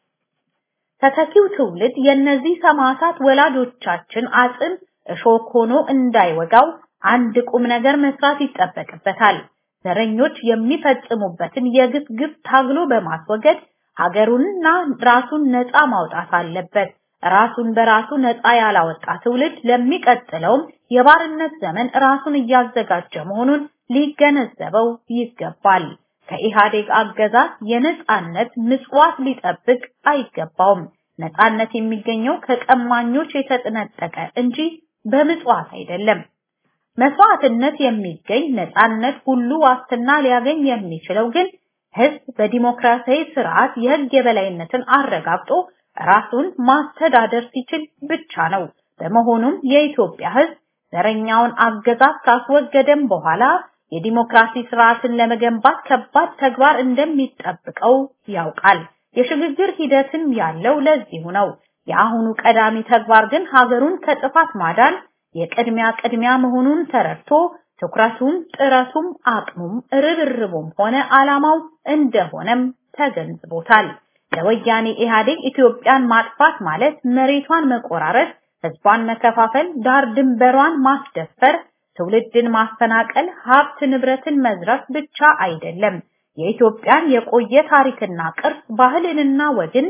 ተተኪው ትውልድ የእነዚህ ሰማዕታት ወላጆቻችን አጽም እሾክ ሆኖ እንዳይወጋው አንድ ቁም ነገር መስራት ይጠበቅበታል። ዘረኞች የሚፈጽሙበትን የግፍ ግፍ ታግሎ በማስወገድ ሀገሩንና ራሱን ነፃ ማውጣት አለበት። ራሱን በራሱ ነፃ ያላወጣ ትውልድ ለሚቀጥለውም የባርነት ዘመን ራሱን እያዘጋጀ መሆኑን ሊገነዘበው ይገባል። ከኢህአዴግ አገዛዝ የነፃነት ምጽዋት ሊጠብቅ አይገባውም። ነፃነት የሚገኘው ከቀማኞች የተጠነጠቀ እንጂ በምጽዋት አይደለም። መስዋዕትነት የሚገኝ ነፃነት ሁሉ ዋስትና ሊያገኝ የሚችለው ግን ህዝብ በዲሞክራሲያዊ ስርዓት የህግ የበላይነትን አረጋግጦ ራሱን ማስተዳደር ሲችል ብቻ ነው። በመሆኑም የኢትዮጵያ ህዝብ ዘረኛውን አገዛዝ ካስወገደም በኋላ የዲሞክራሲ ስርዓትን ለመገንባት ከባድ ተግባር እንደሚጠብቀው ያውቃል። የሽግግር ሂደትም ያለው ለዚሁ ነው። የአሁኑ ቀዳሚ ተግባር ግን ሀገሩን ከጥፋት ማዳን የቅድሚያ ቅድሚያ መሆኑን ተረድቶ ትኩረቱም ጥረቱም አቅሙም ርብርቡም ሆነ ዓላማው እንደሆነም ተገንዝቦታል። ለወያኔ ኢህአዴግ ኢትዮጵያን ማጥፋት ማለት መሬቷን መቆራረጥ፣ ህዝቧን መከፋፈል፣ ዳር ድንበሯን ማስደፈር፣ ትውልድን ማፈናቀል፣ ሀብት ንብረትን መዝረፍ ብቻ አይደለም። የኢትዮጵያን የቆየ ታሪክና ቅርስ ባህልንና ወግን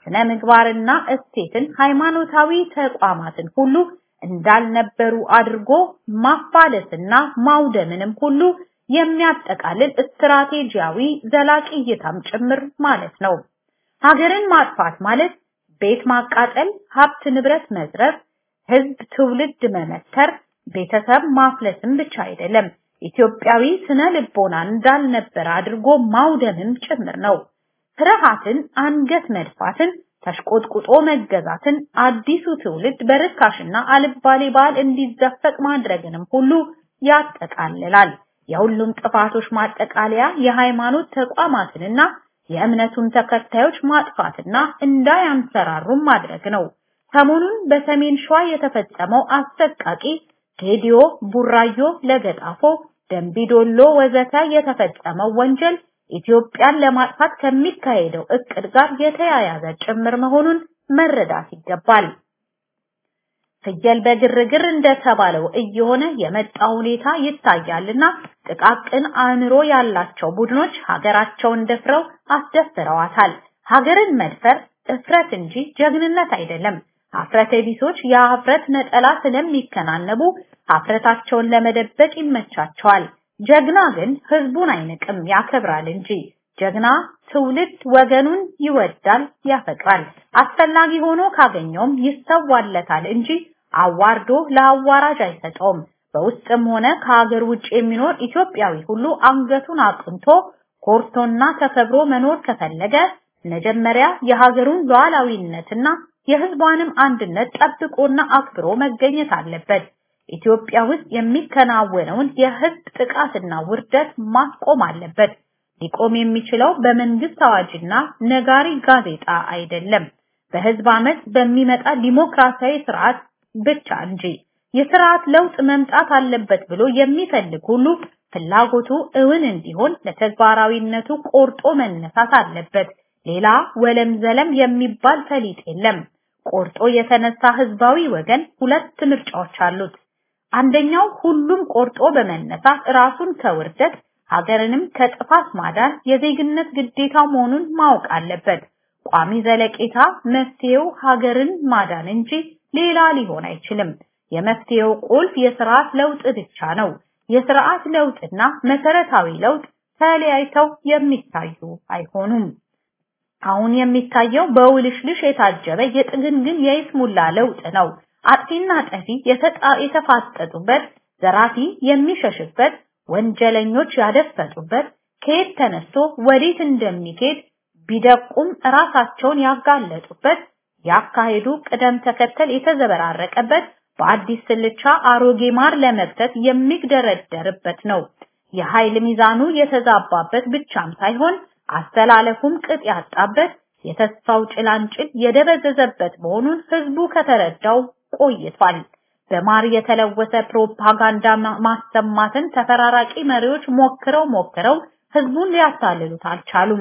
ስነ ምግባርና እሴትን፣ ሃይማኖታዊ ተቋማትን ሁሉ እንዳልነበሩ አድርጎ ማፋለስና ማውደምንም ሁሉ የሚያጠቃልል ስትራቴጂያዊ ዘላቂ እይታም ጭምር ማለት ነው። ሀገርን ማጥፋት ማለት ቤት ማቃጠል፣ ሀብት ንብረት መዝረፍ፣ ህዝብ ትውልድ መመተር፣ ቤተሰብ ማፍለስም ብቻ አይደለም። ኢትዮጵያዊ ስነ ልቦናን እንዳልነበረ አድርጎ ማውደምም ጭምር ነው። ፍርሃትን፣ አንገት መድፋትን፣ ተሽቆጥቁጦ መገዛትን፣ አዲሱ ትውልድ በርካሽና አልባሌ ባል እንዲዘፈቅ ማድረግንም ሁሉ ያጠቃልላል። የሁሉም ጥፋቶች ማጠቃለያ የሃይማኖት ተቋማትንና የእምነቱን ተከታዮች ማጥፋትና እንዳያንሰራሩም ማድረግ ነው። ሰሞኑን በሰሜን ሸዋ የተፈጸመው አሰቃቂ ጌዲዮ፣ ቡራዮ፣ ለገጣፎ፣ ደንቢዶሎ ወዘተ የተፈጸመው ወንጀል ኢትዮጵያን ለማጥፋት ከሚካሄደው እቅድ ጋር የተያያዘ ጭምር መሆኑን መረዳት ይገባል። ፍየል በግርግር እንደተባለው እየሆነ የመጣ ሁኔታ ይታያልና ጥቃቅን አእምሮ ያላቸው ቡድኖች ሀገራቸውን ደፍረው አስደፍረዋታል። ሀገርን መድፈር እፍረት እንጂ ጀግንነት አይደለም። ሀፍረተ ቢሶች የሀፍረት ነጠላ ስለሚከናነቡ ሀፍረታቸውን ለመደበቅ ይመቻቸዋል። ጀግና ግን ህዝቡን አይንቅም፣ ያከብራል እንጂ። ጀግና ትውልድ ወገኑን ይወዳል፣ ያፈቅራል። አስፈላጊ ሆኖ ካገኘውም ይሰዋለታል እንጂ አዋርዶ ለአዋራጅ አይሰጠውም። በውስጥም ሆነ ከሀገር ውጭ የሚኖር ኢትዮጵያዊ ሁሉ አንገቱን አቅንቶ ኮርቶና ተከብሮ መኖር ከፈለገ መጀመሪያ የሀገሩን ሉዓላዊነትና የህዝቧንም አንድነት ጠብቆና አክብሮ መገኘት አለበት። ኢትዮጵያ ውስጥ የሚከናወነውን የህዝብ ጥቃትና ውርደት ማስቆም አለበት። ሊቆም የሚችለው በመንግስት አዋጅና ነጋሪ ጋዜጣ አይደለም፣ በህዝብ አመት በሚመጣ ዲሞክራሲያዊ ስርዓት ብቻ እንጂ። የስርዓት ለውጥ መምጣት አለበት ብሎ የሚፈልግ ሁሉ ፍላጎቱ እውን እንዲሆን ለተግባራዊነቱ ቆርጦ መነሳት አለበት። ሌላ ወለም ዘለም የሚባል ፈሊጥ የለም። ቆርጦ የተነሳ ህዝባዊ ወገን ሁለት ምርጫዎች አሉት። አንደኛው ሁሉም ቆርጦ በመነሳት ራሱን ከውርደት ሀገርንም ከጥፋት ማዳን የዜግነት ግዴታው መሆኑን ማወቅ አለበት። ቋሚ ዘለቄታ መፍትሄው ሀገርን ማዳን እንጂ ሌላ ሊሆን አይችልም። የመፍትሄው ቁልፍ የስርዓት ለውጥ ብቻ ነው። የስርዓት ለውጥና መሰረታዊ ለውጥ ተለያይተው የሚታዩ አይሆኑም። አሁን የሚታየው በውልሽልሽ የታጀበ የጥግንግን የይስሙላ ለውጥ ነው። አጥፊና ጠፊ የተፋጠጡበት፣ ዘራፊ የሚሸሽበት፣ ወንጀለኞች ያደፈጡበት፣ ከየት ተነስቶ ወዴት እንደሚሄድ ቢደቁም ራሳቸውን ያጋለጡበት፣ ያካሄዱ ቅደም ተከተል የተዘበራረቀበት፣ በአዲስ ስልቻ አሮጌ ማር ለመክተት የሚግደረደርበት ነው። የኃይል ሚዛኑ የተዛባበት ብቻም ሳይሆን አስተላለፉም ቅጥ ያጣበት የተስፋው ጭላንጭል የደበዘዘበት መሆኑን ህዝቡ ከተረዳው ቆይቷል። በማር የተለወሰ ፕሮፓጋንዳ ማሰማትን ተፈራራቂ መሪዎች ሞክረው ሞክረው ህዝቡን ሊያታልሉት አልቻሉም።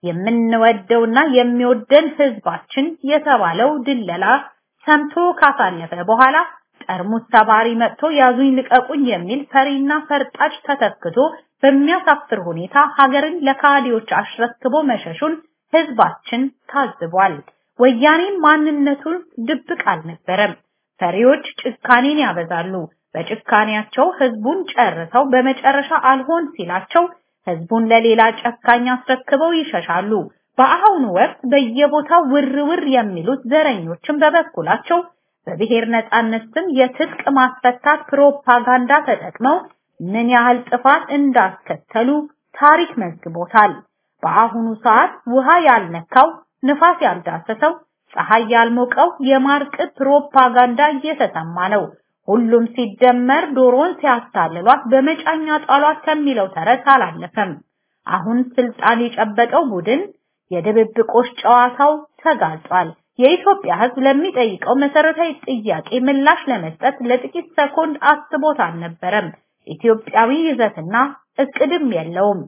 የምንወደውና የሚወደን ህዝባችን የተባለው ድለላ ሰምቶ ካሳለፈ በኋላ ጠርሙስ ሰባሪ መጥቶ ያዙኝ ልቀቁኝ የሚል ፈሪና ፈርጣጭ ተተክቶ በሚያሳፍር ሁኔታ ሀገርን ለካዲዎች አሽረክቦ መሸሹን ህዝባችን ታዝቧል። ወያኔ ማንነቱን ድብቅ አልነበረም። ፈሪዎች ጭካኔን ያበዛሉ። በጭካኔያቸው ህዝቡን ጨርሰው በመጨረሻ አልሆን ሲላቸው ህዝቡን ለሌላ ጨካኝ አስረክበው ይሸሻሉ። በአሁኑ ወቅት በየቦታው ውር ውር የሚሉት ዘረኞችን በበኩላቸው በብሔር ነጻነት ስም የትጥቅ ማስፈታት ፕሮፓጋንዳ ተጠቅመው ምን ያህል ጥፋት እንዳስከተሉ ታሪክ መዝግቦታል። በአሁኑ ሰዓት ውሃ ያልነካው ንፋስ ያልዳሰሰው ፀሐይ ያልሞቀው የማርቅት ፕሮፓጋንዳ እየተሰማ ነው። ሁሉም ሲደመር ዶሮን ሲያታልሏት በመጫኛ ጣሏት ከሚለው ተረት አላለፈም። አሁን ስልጣን የጨበጠው ቡድን የድብብቆሽ ጨዋታው ተጋልጧል። የኢትዮጵያ ህዝብ ለሚጠይቀው መሰረታዊ ጥያቄ ምላሽ ለመስጠት ለጥቂት ሰኮንድ አስቦት አልነበረም። ኢትዮጵያዊ ይዘትና እቅድም የለውም።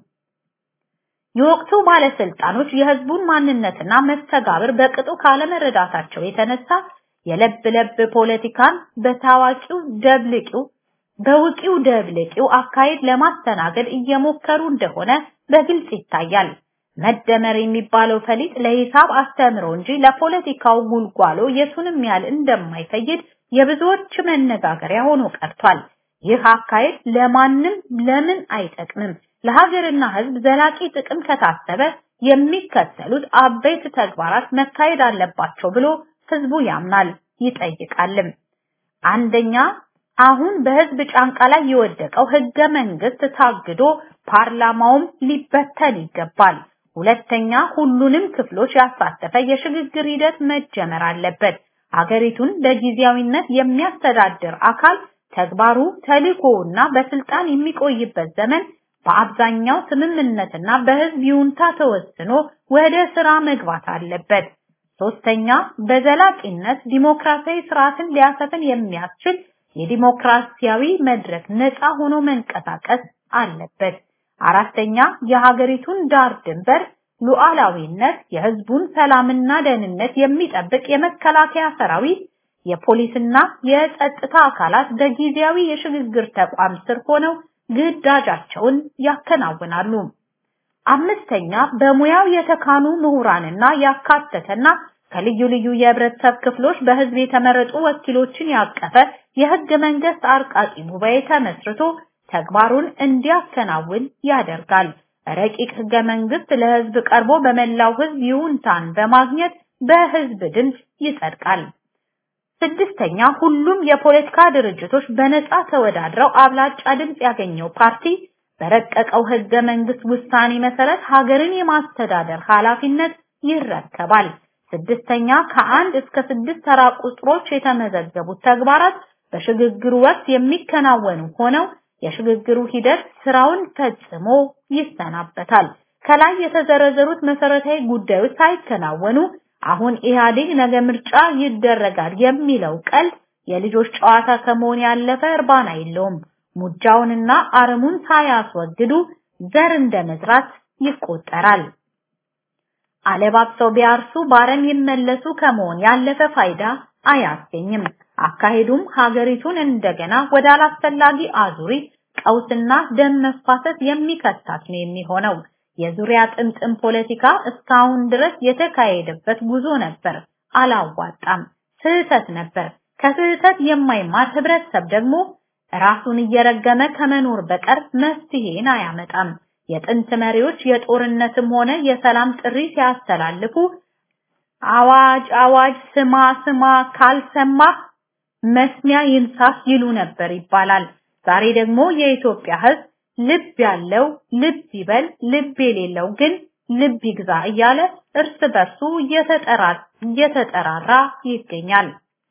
የወቅቱ ባለስልጣኖች የህዝቡን ማንነትና መስተጋብር በቅጡ ካለመረዳታቸው የተነሳ የለብ ለብ ፖለቲካን በታዋቂው ደብልቂው በውቂው ደብልቂው አካሄድ ለማስተናገድ እየሞከሩ እንደሆነ በግልጽ ይታያል። መደመር የሚባለው ፈሊጥ ለሂሳብ አስተምሮ እንጂ ለፖለቲካው ጉልጓሎ የቱንም ያህል እንደማይፈይድ የብዙዎች መነጋገሪያ ሆኖ ቀርቷል። ይህ አካሄድ ለማንም ለምን አይጠቅምም? ለሀገርና ሕዝብ ዘላቂ ጥቅም ከታሰበ የሚከተሉት አበይት ተግባራት መካሄድ አለባቸው ብሎ ሕዝቡ ያምናል ይጠይቃልም። አንደኛ አሁን በህዝብ ጫንቃ ላይ የወደቀው ህገ መንግስት ታግዶ ፓርላማውም ሊበተን ይገባል። ሁለተኛ ሁሉንም ክፍሎች ያሳተፈ የሽግግር ሂደት መጀመር አለበት። ሀገሪቱን በጊዜያዊነት የሚያስተዳድር አካል ተግባሩ ተልእኮውና በስልጣን የሚቆይበት ዘመን በአብዛኛው ስምምነትና በህዝብ ይሁንታ ተወስኖ ወደ ስራ መግባት አለበት። ሶስተኛ በዘላቂነት ዲሞክራሲያዊ ስርዓትን ሊያሰፍን የሚያስችል የዲሞክራሲያዊ መድረክ ነፃ ሆኖ መንቀሳቀስ አለበት። አራተኛ የሀገሪቱን ዳር ድንበር ሉዓላዊነት፣ የህዝቡን ሰላምና ደህንነት የሚጠብቅ የመከላከያ ሰራዊት፣ የፖሊስና የጸጥታ አካላት በጊዜያዊ የሽግግር ተቋም ስር ሆነው ግዳጃቸውን ያከናውናሉ። አምስተኛ በሙያው የተካኑ ምሁራንና ያካተተና ከልዩ ልዩ የህብረተሰብ ክፍሎች በህዝብ የተመረጡ ወኪሎችን ያቀፈ የህገ መንግስት አርቃቂ ጉባኤ ተመስርቶ ተግባሩን እንዲያከናውን ያደርጋል። ረቂቅ ህገ መንግስት ለህዝብ ቀርቦ በመላው ህዝብ ይሁንታን በማግኘት በህዝብ ድምፅ ይጸድቃል። ስድስተኛ ሁሉም የፖለቲካ ድርጅቶች በነፃ ተወዳድረው አብላጫ ድምፅ ያገኘው ፓርቲ በረቀቀው ህገ መንግስት ውሳኔ መሰረት ሀገርን የማስተዳደር ኃላፊነት ይረከባል። ስድስተኛ ከአንድ እስከ ስድስት ተራ ቁጥሮች የተመዘገቡት ተግባራት በሽግግሩ ወቅት የሚከናወኑ ሆነው የሽግግሩ ሂደት ስራውን ፈጽሞ ይሰናበታል። ከላይ የተዘረዘሩት መሰረታዊ ጉዳዮች ሳይከናወኑ አሁን ኢህአዴግ ነገ ምርጫ ይደረጋል የሚለው ቀልድ የልጆች ጨዋታ ከመሆን ያለፈ እርባና የለውም። ሙጃውንና አረሙን ሳያስወግዱ ዘር እንደመዝራት ይቆጠራል። አለባብሰው ቢያርሱ ባረም ይመለሱ ከመሆን ያለፈ ፋይዳ አያስገኝም። አካሄዱም ሀገሪቱን እንደገና ወደ አላስፈላጊ አዙሪት ቀውስና ደም መፋሰስ የሚከታት ነው የሚሆነው። የዙሪያ ጥምጥም ፖለቲካ እስካሁን ድረስ የተካሄደበት ጉዞ ነበር፣ አላዋጣም፣ ስህተት ነበር። ከስህተት የማይማር ህብረተሰብ ደግሞ ራሱን እየረገመ ከመኖር በቀር መፍትሄን አያመጣም። የጥንት መሪዎች የጦርነትም ሆነ የሰላም ጥሪ ሲያስተላልፉ አዋጅ አዋጅ ስማ ስማ ካልሰማ መስሚያ ይንሳፍ ይሉ ነበር ይባላል። ዛሬ ደግሞ የኢትዮጵያ ህዝብ ልብ ያለው ልብ ይበል፣ ልብ የሌለው ግን ልብ ይግዛ እያለ እርስ በርሱ እየተጠራራ ይገኛል።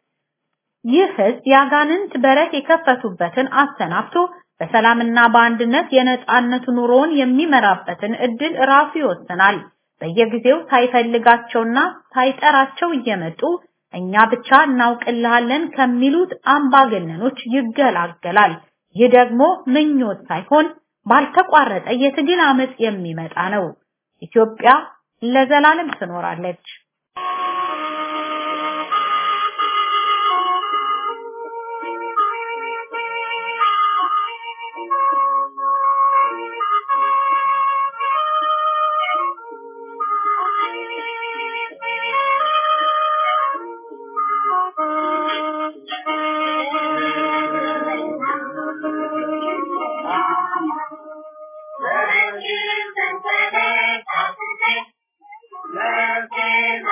ይህ ህዝብ ያጋንንት በረት የከፈቱበትን አሰናብቶ በሰላምና በአንድነት የነጻነት ኑሮውን የሚመራበትን እድል ራሱ ይወስናል። በየጊዜው ሳይፈልጋቸውና ሳይጠራቸው እየመጡ እኛ ብቻ እናውቅልሃለን ከሚሉት አምባገነኖች ይገላገላል። ይህ ደግሞ ምኞት ሳይሆን ባልተቋረጠ የትግል አመጽ የሚመጣ ነው። ኢትዮጵያ ለዘላለም ትኖራለች። Thank you.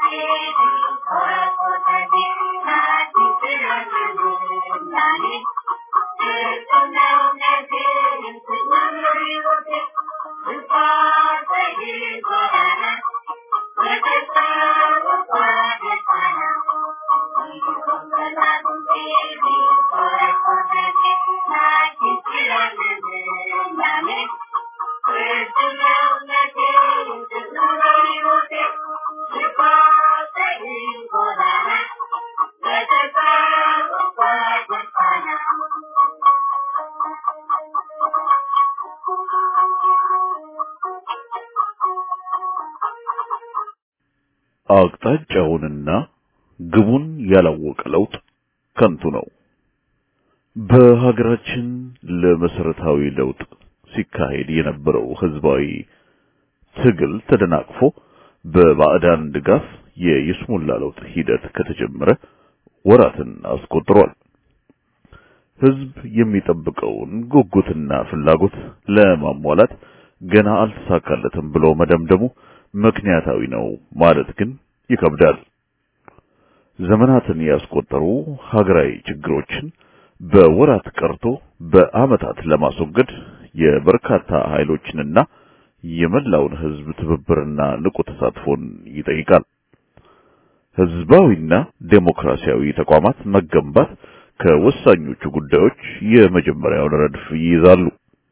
አቅጣጫውንና ግቡን ያላወቀ ለውጥ ከንቱ ነው። በሀገራችን ለመሰረታዊ ለውጥ ሲካሄድ የነበረው ህዝባዊ ትግል ተደናቅፎ በባዕዳን ድጋፍ የይስሙላ ለውጥ ሂደት ከተጀመረ ወራትን አስቆጥሯል። ህዝብ የሚጠብቀውን ጉጉትና ፍላጎት ለማሟላት ገና አልተሳካለትም ብሎ መደምደሙ ምክንያታዊ ነው ማለት ግን ይከብዳል። ዘመናትን ያስቆጠሩ ሀገራዊ ችግሮችን በወራት ቀርቶ በአመታት ለማስወገድ የበርካታ ኃይሎችንና የመላውን ህዝብ ትብብርና ንቁ ተሳትፎን ይጠይቃል። ህዝባዊና ዴሞክራሲያዊ ተቋማት መገንባት ከወሳኞቹ ጉዳዮች የመጀመሪያውን ረድፍ ይይዛሉ።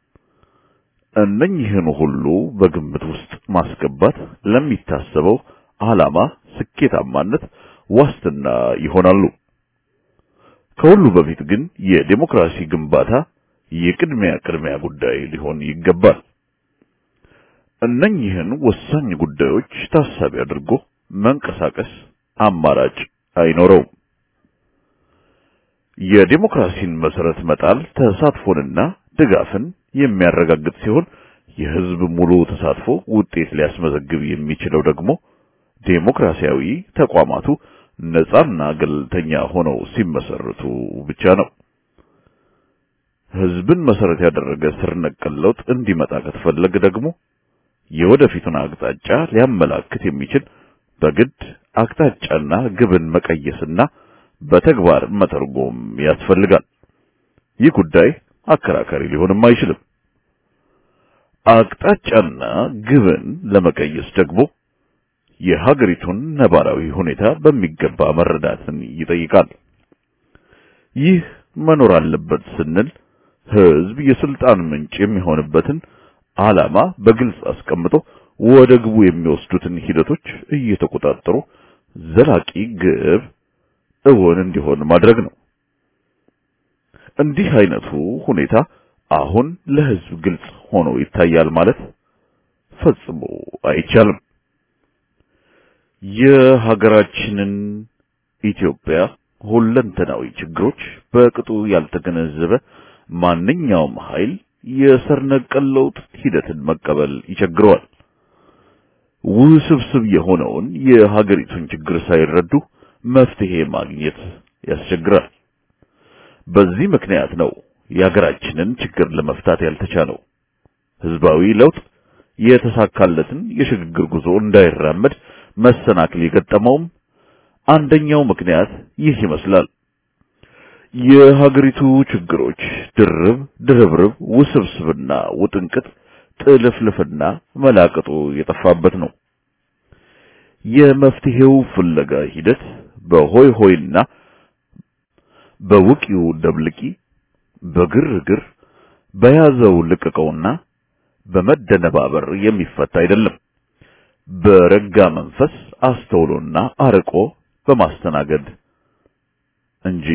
እነኚህን ሁሉ በግምት ውስጥ ማስገባት ለሚታሰበው ዓላማ ስኬታማነት ዋስትና ይሆናሉ። ከሁሉ በፊት ግን የዴሞክራሲ ግንባታ የቅድሚያ ቅድሚያ ጉዳይ ሊሆን ይገባል። እነኚህን ወሳኝ ጉዳዮች ታሳቢ አድርጎ መንቀሳቀስ አማራጭ አይኖረውም። የዴሞክራሲን መሰረት መጣል ተሳትፎንና ድጋፍን የሚያረጋግጥ ሲሆን የህዝብ ሙሉ ተሳትፎ ውጤት ሊያስመዘግብ የሚችለው ደግሞ ዴሞክራሲያዊ ተቋማቱ ነጻና ገለልተኛ ሆነው ሲመሰረቱ ብቻ ነው። ህዝብን መሰረት ያደረገ ስር ነቀል ለውጥ እንዲመጣ ከተፈለገ ደግሞ የወደፊቱን አቅጣጫ ሊያመላክት የሚችል በግድ አቅጣጫና ግብን መቀየስና በተግባር መተርጎም ያስፈልጋል። ይህ ጉዳይ አከራካሪ ሊሆንም አይችልም። አቅጣጫና ግብን ለመቀየስ ደግሞ የሀገሪቱን ነባራዊ ሁኔታ በሚገባ መረዳትን ይጠይቃል። ይህ መኖር አለበት ስንል ህዝብ የስልጣን ምንጭ የሚሆንበትን ዓላማ በግልጽ አስቀምጦ ወደ ግቡ የሚወስዱትን ሂደቶች እየተቆጣጠሩ ዘላቂ ግብ እውን እንዲሆን ማድረግ ነው። እንዲህ አይነቱ ሁኔታ አሁን ለህዝብ ግልጽ ሆኖ ይታያል ማለት ፈጽሞ አይቻልም። የሀገራችንን ኢትዮጵያ ሁለንተናዊ ችግሮች በቅጡ ያልተገነዘበ ማንኛውም ኃይል የስር ነቀል ለውጥ ሂደትን መቀበል ይቸግረዋል። ውስብስብ የሆነውን የሀገሪቱን ችግር ሳይረዱ መፍትሄ ማግኘት ያስቸግራል። በዚህ ምክንያት ነው የሀገራችንን ችግር ለመፍታት ያልተቻለው። ህዝባዊ ለውጥ የተሳካለትን የሽግግር ጉዞ እንዳይራመድ መሰናክል የገጠመውም አንደኛው ምክንያት ይህ ይመስላል። የሀገሪቱ ችግሮች ድርብ ድርብርብ ውስብስብና ውጥንቅጥ ጥልፍልፍና መላቅጡ የጠፋበት ነው። የመፍትሄው ፍለጋ ሂደት በሆይ ሆይና በውቂው ደብልቂ በግርግር በያዘው ልቅቀውና በመደነባበር የሚፈታ አይደለም። በረጋ መንፈስ አስተውሎና አርቆ በማስተናገድ እንጂ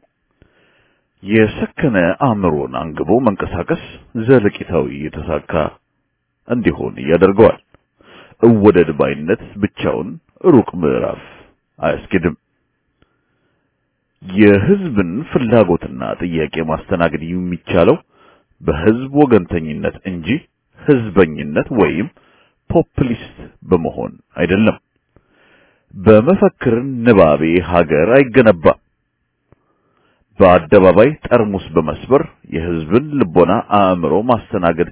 የሰከነ አእምሮን አንግቦ መንቀሳቀስ ዘለቂታዊ የተሳካ እንዲሆን ያደርገዋል። እወደድ ባይነት ብቻውን ሩቅ ምዕራፍ አያስኬድም። የህዝብን ፍላጎትና ጥያቄ ማስተናገድ የሚቻለው በህዝብ ወገንተኝነት እንጂ ህዝበኝነት ወይም ፖፕሊስት በመሆን አይደለም። በመፈክር ንባቤ ሀገር አይገነባም። በአደባባይ ጠርሙስ በመስበር የህዝብን ልቦና አእምሮ ማስተናገድ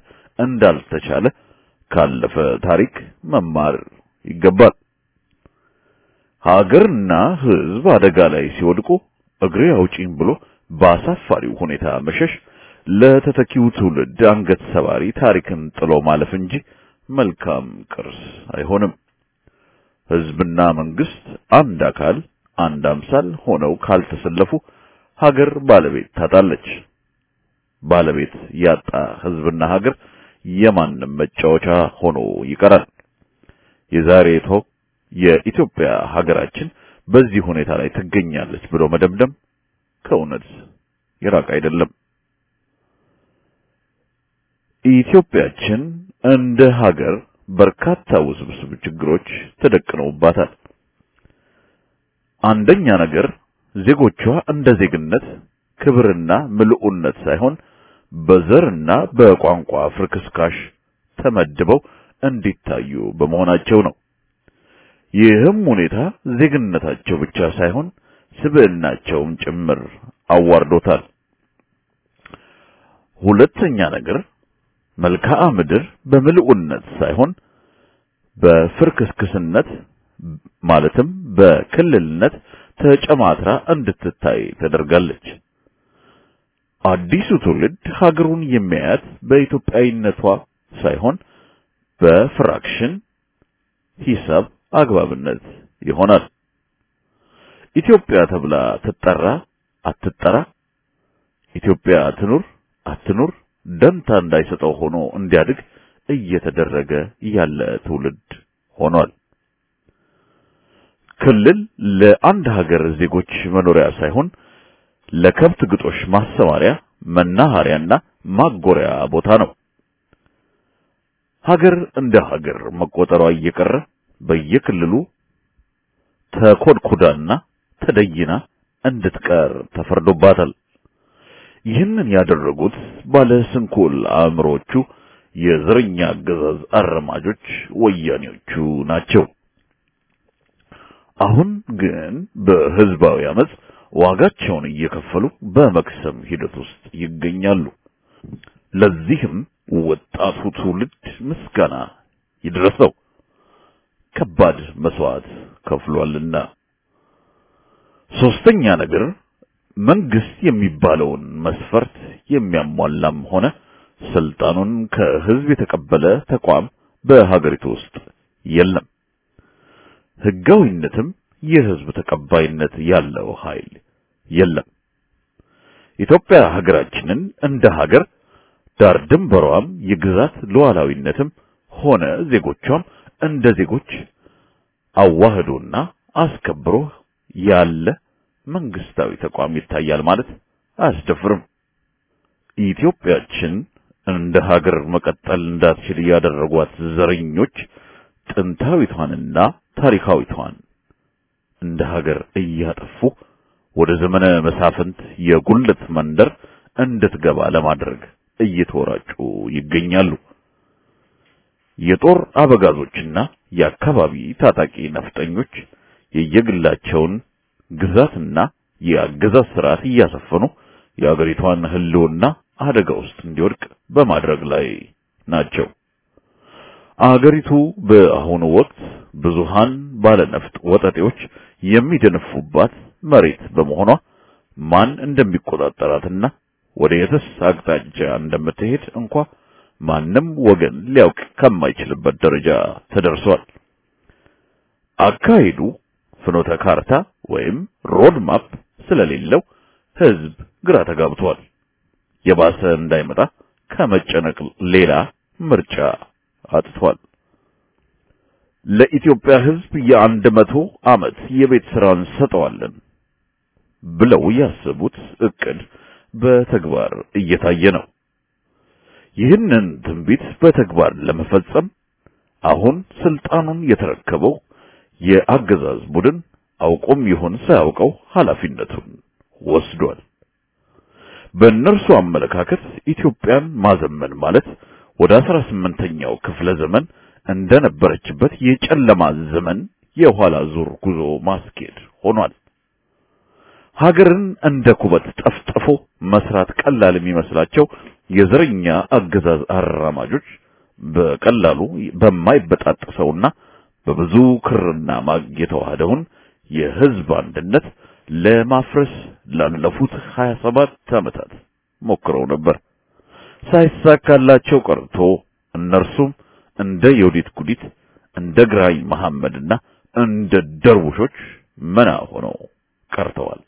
እንዳልተቻለ ካለፈ ታሪክ መማር ይገባል። ሀገርና ሕዝብ አደጋ ላይ ሲወድቁ እግሬ አውጪኝ ብሎ በአሳፋሪው ሁኔታ መሸሽ ለተተኪው ትውልድ አንገት ሰባሪ ታሪክን ጥሎ ማለፍ እንጂ መልካም ቅርስ አይሆንም። ሕዝብና መንግስት አንድ አካል አንድ አምሳል ሆነው ካልተሰለፉ ሀገር ባለቤት ታጣለች። ባለቤት ያጣ ሕዝብና ሀገር የማንም መጫወቻ ሆኖ ይቀራል። የዛሬቷ የኢትዮጵያ ሀገራችን በዚህ ሁኔታ ላይ ትገኛለች ብሎ መደምደም ከእውነት የራቅ አይደለም። ኢትዮጵያችን እንደ ሀገር በርካታ ውስብስብ ችግሮች ተደቅነውባታል። አንደኛ ነገር ዜጎቿ እንደ ዜግነት ክብርና ምልኡነት ሳይሆን በዘርና በቋንቋ ፍርክስካሽ ተመድበው እንዲታዩ በመሆናቸው ነው። ይህም ሁኔታ ዜግነታቸው ብቻ ሳይሆን ስብዕናቸውም ጭምር አዋርዶታል። ሁለተኛ ነገር መልክዓ ምድር በምልኡነት ሳይሆን በፍርክስክስነት ማለትም በክልልነት ተጨማትራ እንድትታይ ተደርጋለች። አዲሱ ትውልድ ሀገሩን የሚያያት በኢትዮጵያዊነቷ ሳይሆን በፍራክሽን ሂሳብ አግባብነት ይሆናል። ኢትዮጵያ ተብላ ትጠራ አትጠራ፣ ኢትዮጵያ ትኑር አትኑር ደንታ እንዳይሰጠው ሆኖ እንዲያድግ እየተደረገ ያለ ትውልድ ሆኗል። ክልል ለአንድ ሀገር ዜጎች መኖሪያ ሳይሆን ለከብት ግጦሽ ማሰማሪያ፣ መናኸሪያና ማጎሪያ ቦታ ነው። ሀገር እንደ ሀገር መቆጠሯ እየቀረ በየክልሉ ተኮድኩዳና ተደይና እንድትቀር ተፈርዶባታል። ይህንን ያደረጉት ባለ ስንኩል አእምሮቹ የዘረኛ አገዛዝ አረማጆች ወያኔዎቹ ናቸው። አሁን ግን በህዝባዊ አመጽ ዋጋቸውን እየከፈሉ በመክሰም ሂደት ውስጥ ይገኛሉ። ለዚህም ወጣቱ ትውልድ ምስጋና ይድረሰው፣ ከባድ መስዋዕት ከፍሏልና። ሶስተኛ ነገር መንግስት የሚባለውን መስፈርት የሚያሟላም ሆነ ስልጣኑን ከህዝብ የተቀበለ ተቋም በሀገሪቱ ውስጥ የለም። ህጋዊነትም የህዝብ ተቀባይነት ያለው ኃይል የለም። ኢትዮጵያ ሀገራችንን እንደ ሀገር ዳር ድንበሯም የግዛት ሉዓላዊነትም ሆነ ዜጎቿም እንደ ዜጎች አዋህዶና አስከብሮ ያለ መንግስታዊ ተቋም ይታያል ማለት አያስደፍርም። ኢትዮጵያችን እንደ ሀገር መቀጠል እንዳትችል ያደረጓት ዘረኞች ጥንታዊቷንና ታሪካዊቷን እንደ ሀገር እያጠፉ ወደ ዘመነ መሳፍንት የጉልት መንደር እንድትገባ ለማድረግ እየተወራጩ ይገኛሉ። የጦር አበጋዞችና የአካባቢ ታጣቂ ነፍጠኞች የየግላቸውን ግዛትና የአገዛዝ ስርዓት እያሰፈኑ የአገሪቷን ህልውና አደጋ ውስጥ እንዲወድቅ በማድረግ ላይ ናቸው። አገሪቱ በአሁኑ ወቅት ብዙሃን ባለነፍጥ ወጠጤዎች የሚደነፉባት መሬት በመሆኗ ማን እንደሚቆጣጠራትና ወደ የትስ አቅጣጫ እንደምትሄድ እንኳ ማንም ወገን ሊያውቅ ከማይችልበት ደረጃ ተደርሷል። አካሄዱ ፍኖተ ካርታ ወይም ሮድ ማፕ ስለሌለው ህዝብ ግራ ተጋብቷል። የባሰ እንዳይመጣ ከመጨነቅ ሌላ ምርጫ አጥቷል። ለኢትዮጵያ ህዝብ የአንድ መቶ ዓመት የቤት ስራ እንሰጠዋለን ብለው ያሰቡት እቅድ በተግባር እየታየ ነው። ይህንን ትንቢት በተግባር ለመፈጸም አሁን ስልጣኑን የተረከበው የአገዛዝ ቡድን አውቆም ይሁን ሳያውቀው ኃላፊነቱን ወስዷል። በእነርሱ አመለካከት ኢትዮጵያን ማዘመን ማለት ወደ አስራ ስምንተኛው ክፍለ ዘመን እንደነበረችበት የጨለማ ዘመን የኋላ ዙር ጉዞ ማስኬድ ሆኗል። ሀገርን እንደ ኩበት ጠፍጥፎ መስራት ቀላል የሚመስላቸው የዘረኛ አገዛዝ አራማጆች በቀላሉ በማይበጣጠሰውና በብዙ ክርና ማግ የተዋህደውን የህዝብ አንድነት ለማፍረስ ላለፉት 27 ዓመታት ሞክረው ነበር። ሳይሳካላቸው ቀርቶ እነርሱም እንደ የውዲት ጉዲት እንደ ግራኝ መሐመድና እንደ ደርቡሾች መና ሆነው ቀርተዋል።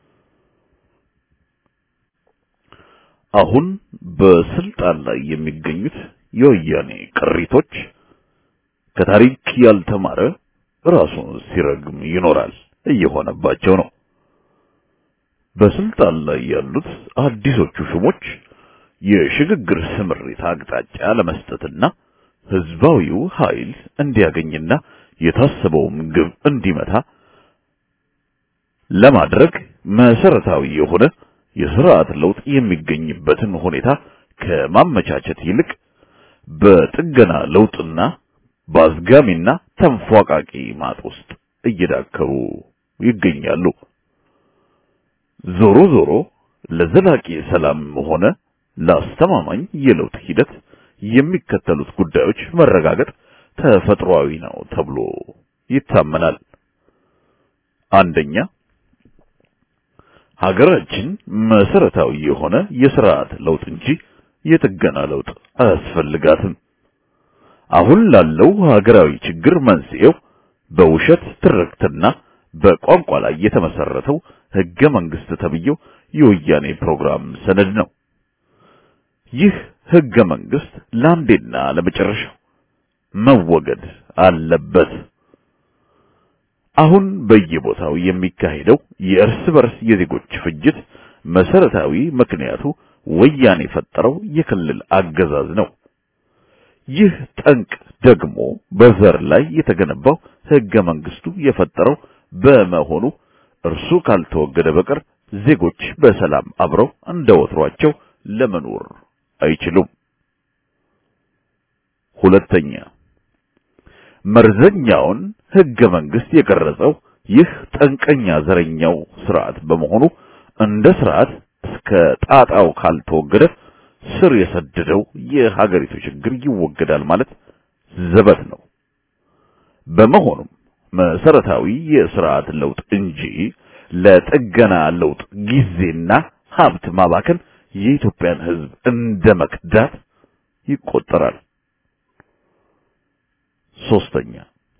አሁን በስልጣን ላይ የሚገኙት የወያኔ ቅሪቶች ከታሪክ ያልተማረ ራሱን ሲረግም ይኖራል እየሆነባቸው ነው። በስልጣን ላይ ያሉት አዲሶቹ ሹሞች የሽግግር ስምሪት አቅጣጫ ለመስጠትና ህዝባዊው ኃይል እንዲያገኝና የታሰበውን ግብ እንዲመታ ለማድረግ መሰረታዊ የሆነ የስርዓት ለውጥ የሚገኝበትን ሁኔታ ከማመቻቸት ይልቅ በጥገና ለውጥና በአዝጋሚና ተንፏቃቂ ማጥ ውስጥ እየዳከሩ ይገኛሉ። ዞሮ ዞሮ ለዘላቂ ሰላም ሆነ ለአስተማማኝ የለውጥ ሂደት የሚከተሉት ጉዳዮች መረጋገጥ ተፈጥሯዊ ነው ተብሎ ይታመናል። አንደኛ ሀገራችን መሰረታዊ የሆነ የስርዓት ለውጥ እንጂ የጥገና ለውጥ አያስፈልጋትም። አሁን ላለው ሀገራዊ ችግር መንስኤው በውሸት ትርክትና በቋንቋ ላይ የተመሰረተው ህገ መንግስት ተብዬው የወያኔ ፕሮግራም ሰነድ ነው። ይህ ህገ መንግስት ለአንዴና ለመጨረሻው መወገድ አለበት። አሁን በየቦታው የሚካሄደው የእርስ በርስ የዜጎች ፍጅት መሰረታዊ ምክንያቱ ወያኔ የፈጠረው የክልል አገዛዝ ነው። ይህ ጠንቅ ደግሞ በዘር ላይ የተገነባው ህገ መንግስቱ የፈጠረው በመሆኑ እርሱ ካልተወገደ በቀር ዜጎች በሰላም አብረው እንደ ወትሯቸው ለመኖር አይችሉም። ሁለተኛ መርዘኛውን ህገ መንግስት የቀረጸው ይህ ጠንቀኛ ዘረኛው ስርዓት በመሆኑ እንደ ስርዓት እስከ ጣጣው ካልተወገደ ስር የሰደደው የሀገሪቱ ችግር ይወገዳል ማለት ዘበት ነው። በመሆኑም መሰረታዊ የስርዓት ለውጥ እንጂ ለጥገና ለውጥ ጊዜና ሀብት ማባከን የኢትዮጵያን ህዝብ እንደ መክዳት ይቆጠራል። ሶስተኛ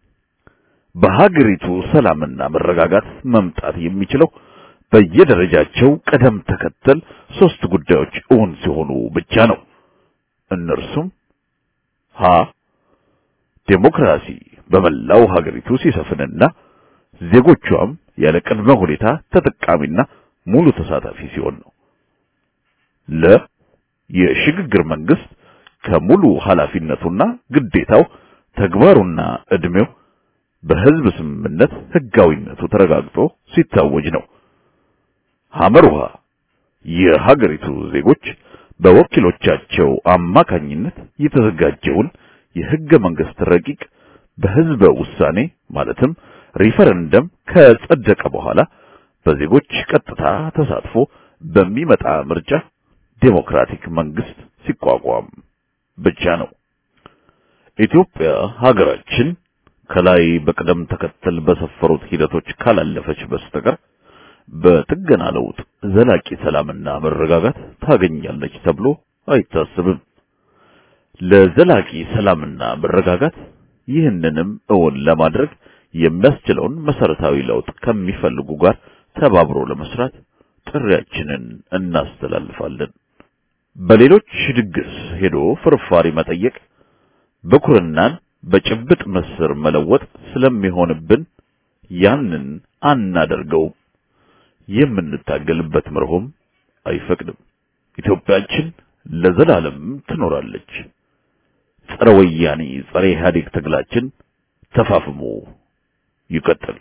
በሀገሪቱ ሰላምና መረጋጋት መምጣት የሚችለው በየደረጃቸው ቀደም ተከተል ሶስት ጉዳዮች እውን ሲሆኑ ብቻ ነው። እነርሱም ሀ ዴሞክራሲ በመላው ሀገሪቱ ሲሰፍንና ዜጎቿም ያለ ቅድመ ሁኔታ ተጠቃሚና ሙሉ ተሳታፊ ሲሆን ነው። ለ የሽግግር መንግስት ከሙሉ ኃላፊነቱና ግዴታው ተግባሩና እድሜው በህዝብ ስምምነት ህጋዊነቱ ተረጋግጦ ሲታወጅ ነው። ሐመሩሃ የሀገሪቱ ዜጎች በወኪሎቻቸው አማካኝነት የተዘጋጀውን የህገ መንግስት ረቂቅ በህዝበ ውሳኔ ማለትም ሪፈረንደም ከጸደቀ በኋላ በዜጎች ቀጥታ ተሳትፎ በሚመጣ ምርጫ ዴሞክራቲክ መንግስት ሲቋቋም ብቻ ነው። ኢትዮጵያ ሀገራችን ከላይ በቅደም ተከተል በሰፈሩት ሂደቶች ካላለፈች በስተቀር በጥገና ለውጥ ዘላቂ ሰላምና መረጋጋት ታገኛለች ተብሎ አይታሰብም። ለዘላቂ ሰላምና መረጋጋት ይህንንም እውን ለማድረግ የሚያስችለውን መሰረታዊ ለውጥ ከሚፈልጉ ጋር ተባብሮ ለመስራት ጥሪያችንን እናስተላልፋለን። በሌሎች ድግስ ሄዶ ፍርፋሪ መጠየቅ ብኩርናን በጭብጥ ምስር መለወጥ ስለሚሆንብን ያንን አናደርገውም። የምንታገልበት መርሆም አይፈቅድም። ኢትዮጵያችን ለዘላለም ትኖራለች። ጸረ ወያኔ ጸረ ኢህአዴግ ትግላችን ተፋፍሞ ይቀጥል።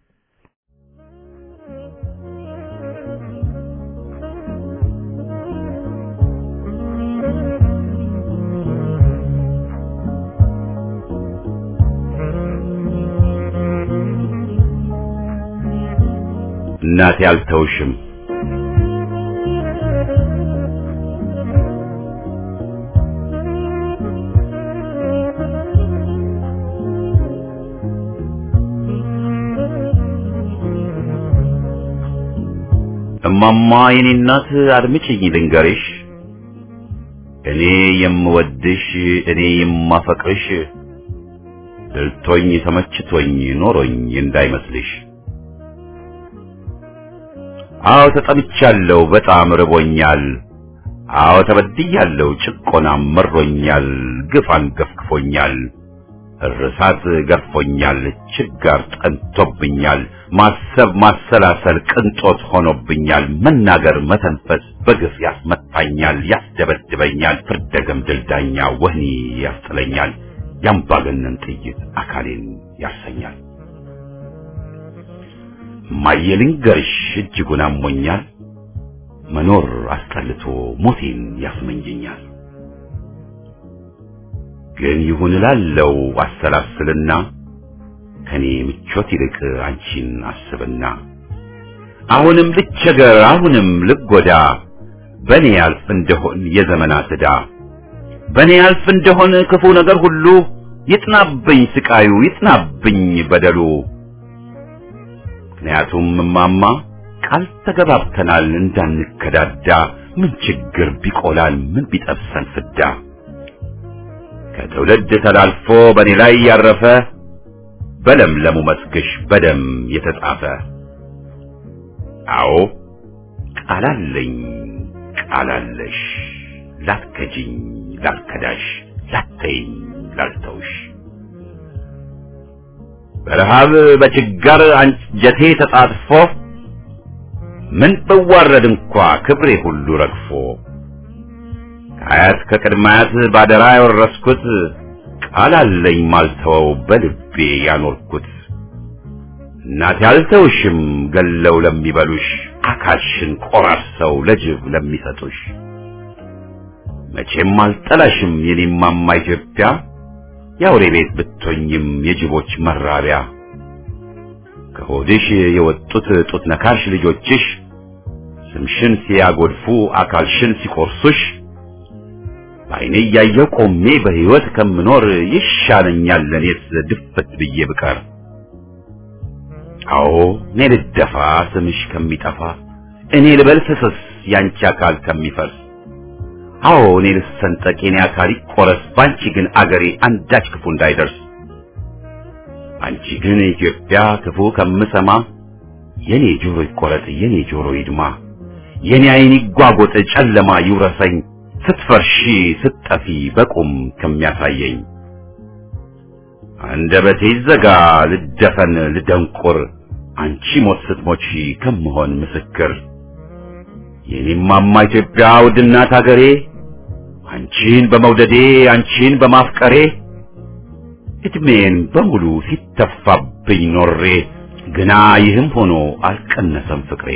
እናቴ አልተውሽም። እማማ የኔ እናት አድምጪኝ ልንገርሽ፣ እኔ የምወድሽ እኔ የማፈቅርሽ ድልቶኝ ተመችቶኝ ኖሮኝ እንዳይመስልሽ። አዎ ተጠምቻለሁ፣ በጣም ርቦኛል። አዎ ተበድያለሁ፣ ጭቆናም መሮኛል፣ ግፍ አንገፍግፎኛል፣ እርሳት ገርፎኛል፣ ችጋር ጠንቶብኛል፣ ማሰብ ማሰላሰል ቅንጦት ሆኖብኛል፣ መናገር መተንፈስ በግፍ ያስመታኛል፣ ያስደበድበኛል፣ ፍርደገም ድልዳኛ ወህኒ ያስጥለኛል፣ ያምባገነን ጥይት አካሌን ያሰኛል። እማዬ ልንገርሽ እጅጉን አሞኛል፣ መኖር አስጠልቶ ሞቴን ያስመኘኛል። ግን ይሁን እላለው አሰላስልና ከኔ ምቾት ይልቅ አንቺን አስብና አሁንም ልቸገር አሁንም ልጎዳ በኔ ያልፍ እንደሆን የዘመናት ዕዳ በኔ ያልፍ እንደሆን ክፉ ነገር ሁሉ ይጥናብኝ ስቃዩ ይጥናብኝ በደሉ። ምክንያቱም እማማ ቃል ተገባብተናል እንዳንከዳዳ ምን ችግር ቢቆላል ምን ቢጠብሰን ፍዳ ከትውልድ ተላልፎ በእኔ ላይ ያረፈ በለምለሙ መስክሽ በደም የተጻፈ አዎ ቃላለኝ ቃላለሽ ላትከጂኝ ላልከዳሽ ላተይኝ ላልተውሽ በረሃብ በችጋር አንጀቴ ተጣጥፎ ምን ብዋረድ እንኳ ክብሬ ሁሉ ረግፎ ከአያት ከቅድማያት ባደራ ያወረስኩት ቃል አለኝ ማልተወው በልቤ ያኖርኩት እናቴ አልተውሽም ገለው ለሚበሉሽ አካልሽን ቆራርሰው ለጅብ ለሚሰጡሽ መቼም አልጠላሽም የኔማማ ኢትዮጵያ የአውሬ ቤት ብትሆኝም የጅቦች መራቢያ ከሆድሽ የወጡት ጡት ነካሽ ልጆችሽ ስምሽን ሲያጎድፉ አካልሽን ሲቆርሱሽ በዓይኔ እያየሁ ቆሜ በሕይወት ከምኖር ይሻለኛል ለኔስ ድፍት ብዬ ብቀር። አዎ እኔ ልደፋ ስምሽ ከሚጠፋ እኔ ልበል ፍስስ ያንቺ አካል ከሚፈርስ አዎ እኔ ልሰንጠቅ የኔ አካል ይቆረስ ባንቺ ግን አገሬ አንዳች ክፉ እንዳይደርስ አንቺ ግን ኢትዮጵያ ክፉ ከምሰማ የኔ ጆሮ ይቆረጥ የኔ ጆሮ ይድማ የኔ ዓይን ይጓጎጥ ጨለማ ይውረሰኝ ስትፈርሺ ስትጠፊ በቁም ከሚያሳየኝ አንደበቴ ይዘጋ ልደፈን ልደንቁር አንቺ ሞት ስትሞቺ ከምሆን ምስክር የኔማማ ኢትዮጵያ ውድናት አገሬ አንቺን በመውደዴ አንቺን በማፍቀሬ እድሜን በሙሉ ሲተፋብኝ ኖሬ ግና ይህም ሆኖ አልቀነሰም ፍቅሬ።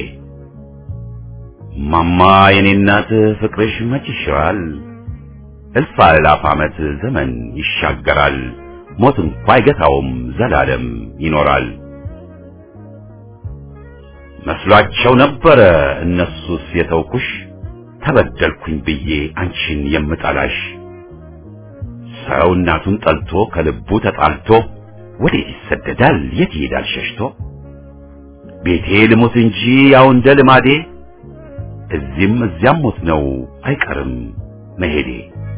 ማማ የኔ እናት ፍቅርሽ መች ይሽራል፣ እልፍ አእላፍ ዓመት ዘመን ይሻገራል፣ ሞት እንኳ አይገታውም ዘላለም ይኖራል። መስሏቸው ነበረ እነሱስ የተውኩሽ ተበደልኩኝ ብዬ አንቺን የምጠላሽ ሰው እናቱን ጠልቶ ከልቡ ተጣልቶ ወዴት ይሰደዳል የት ይሄዳል ሸሽቶ ቤቴ ልሙት እንጂ ያው እንደ ልማዴ እዚህም እዚያም ሞት ነው አይቀርም መሄዴ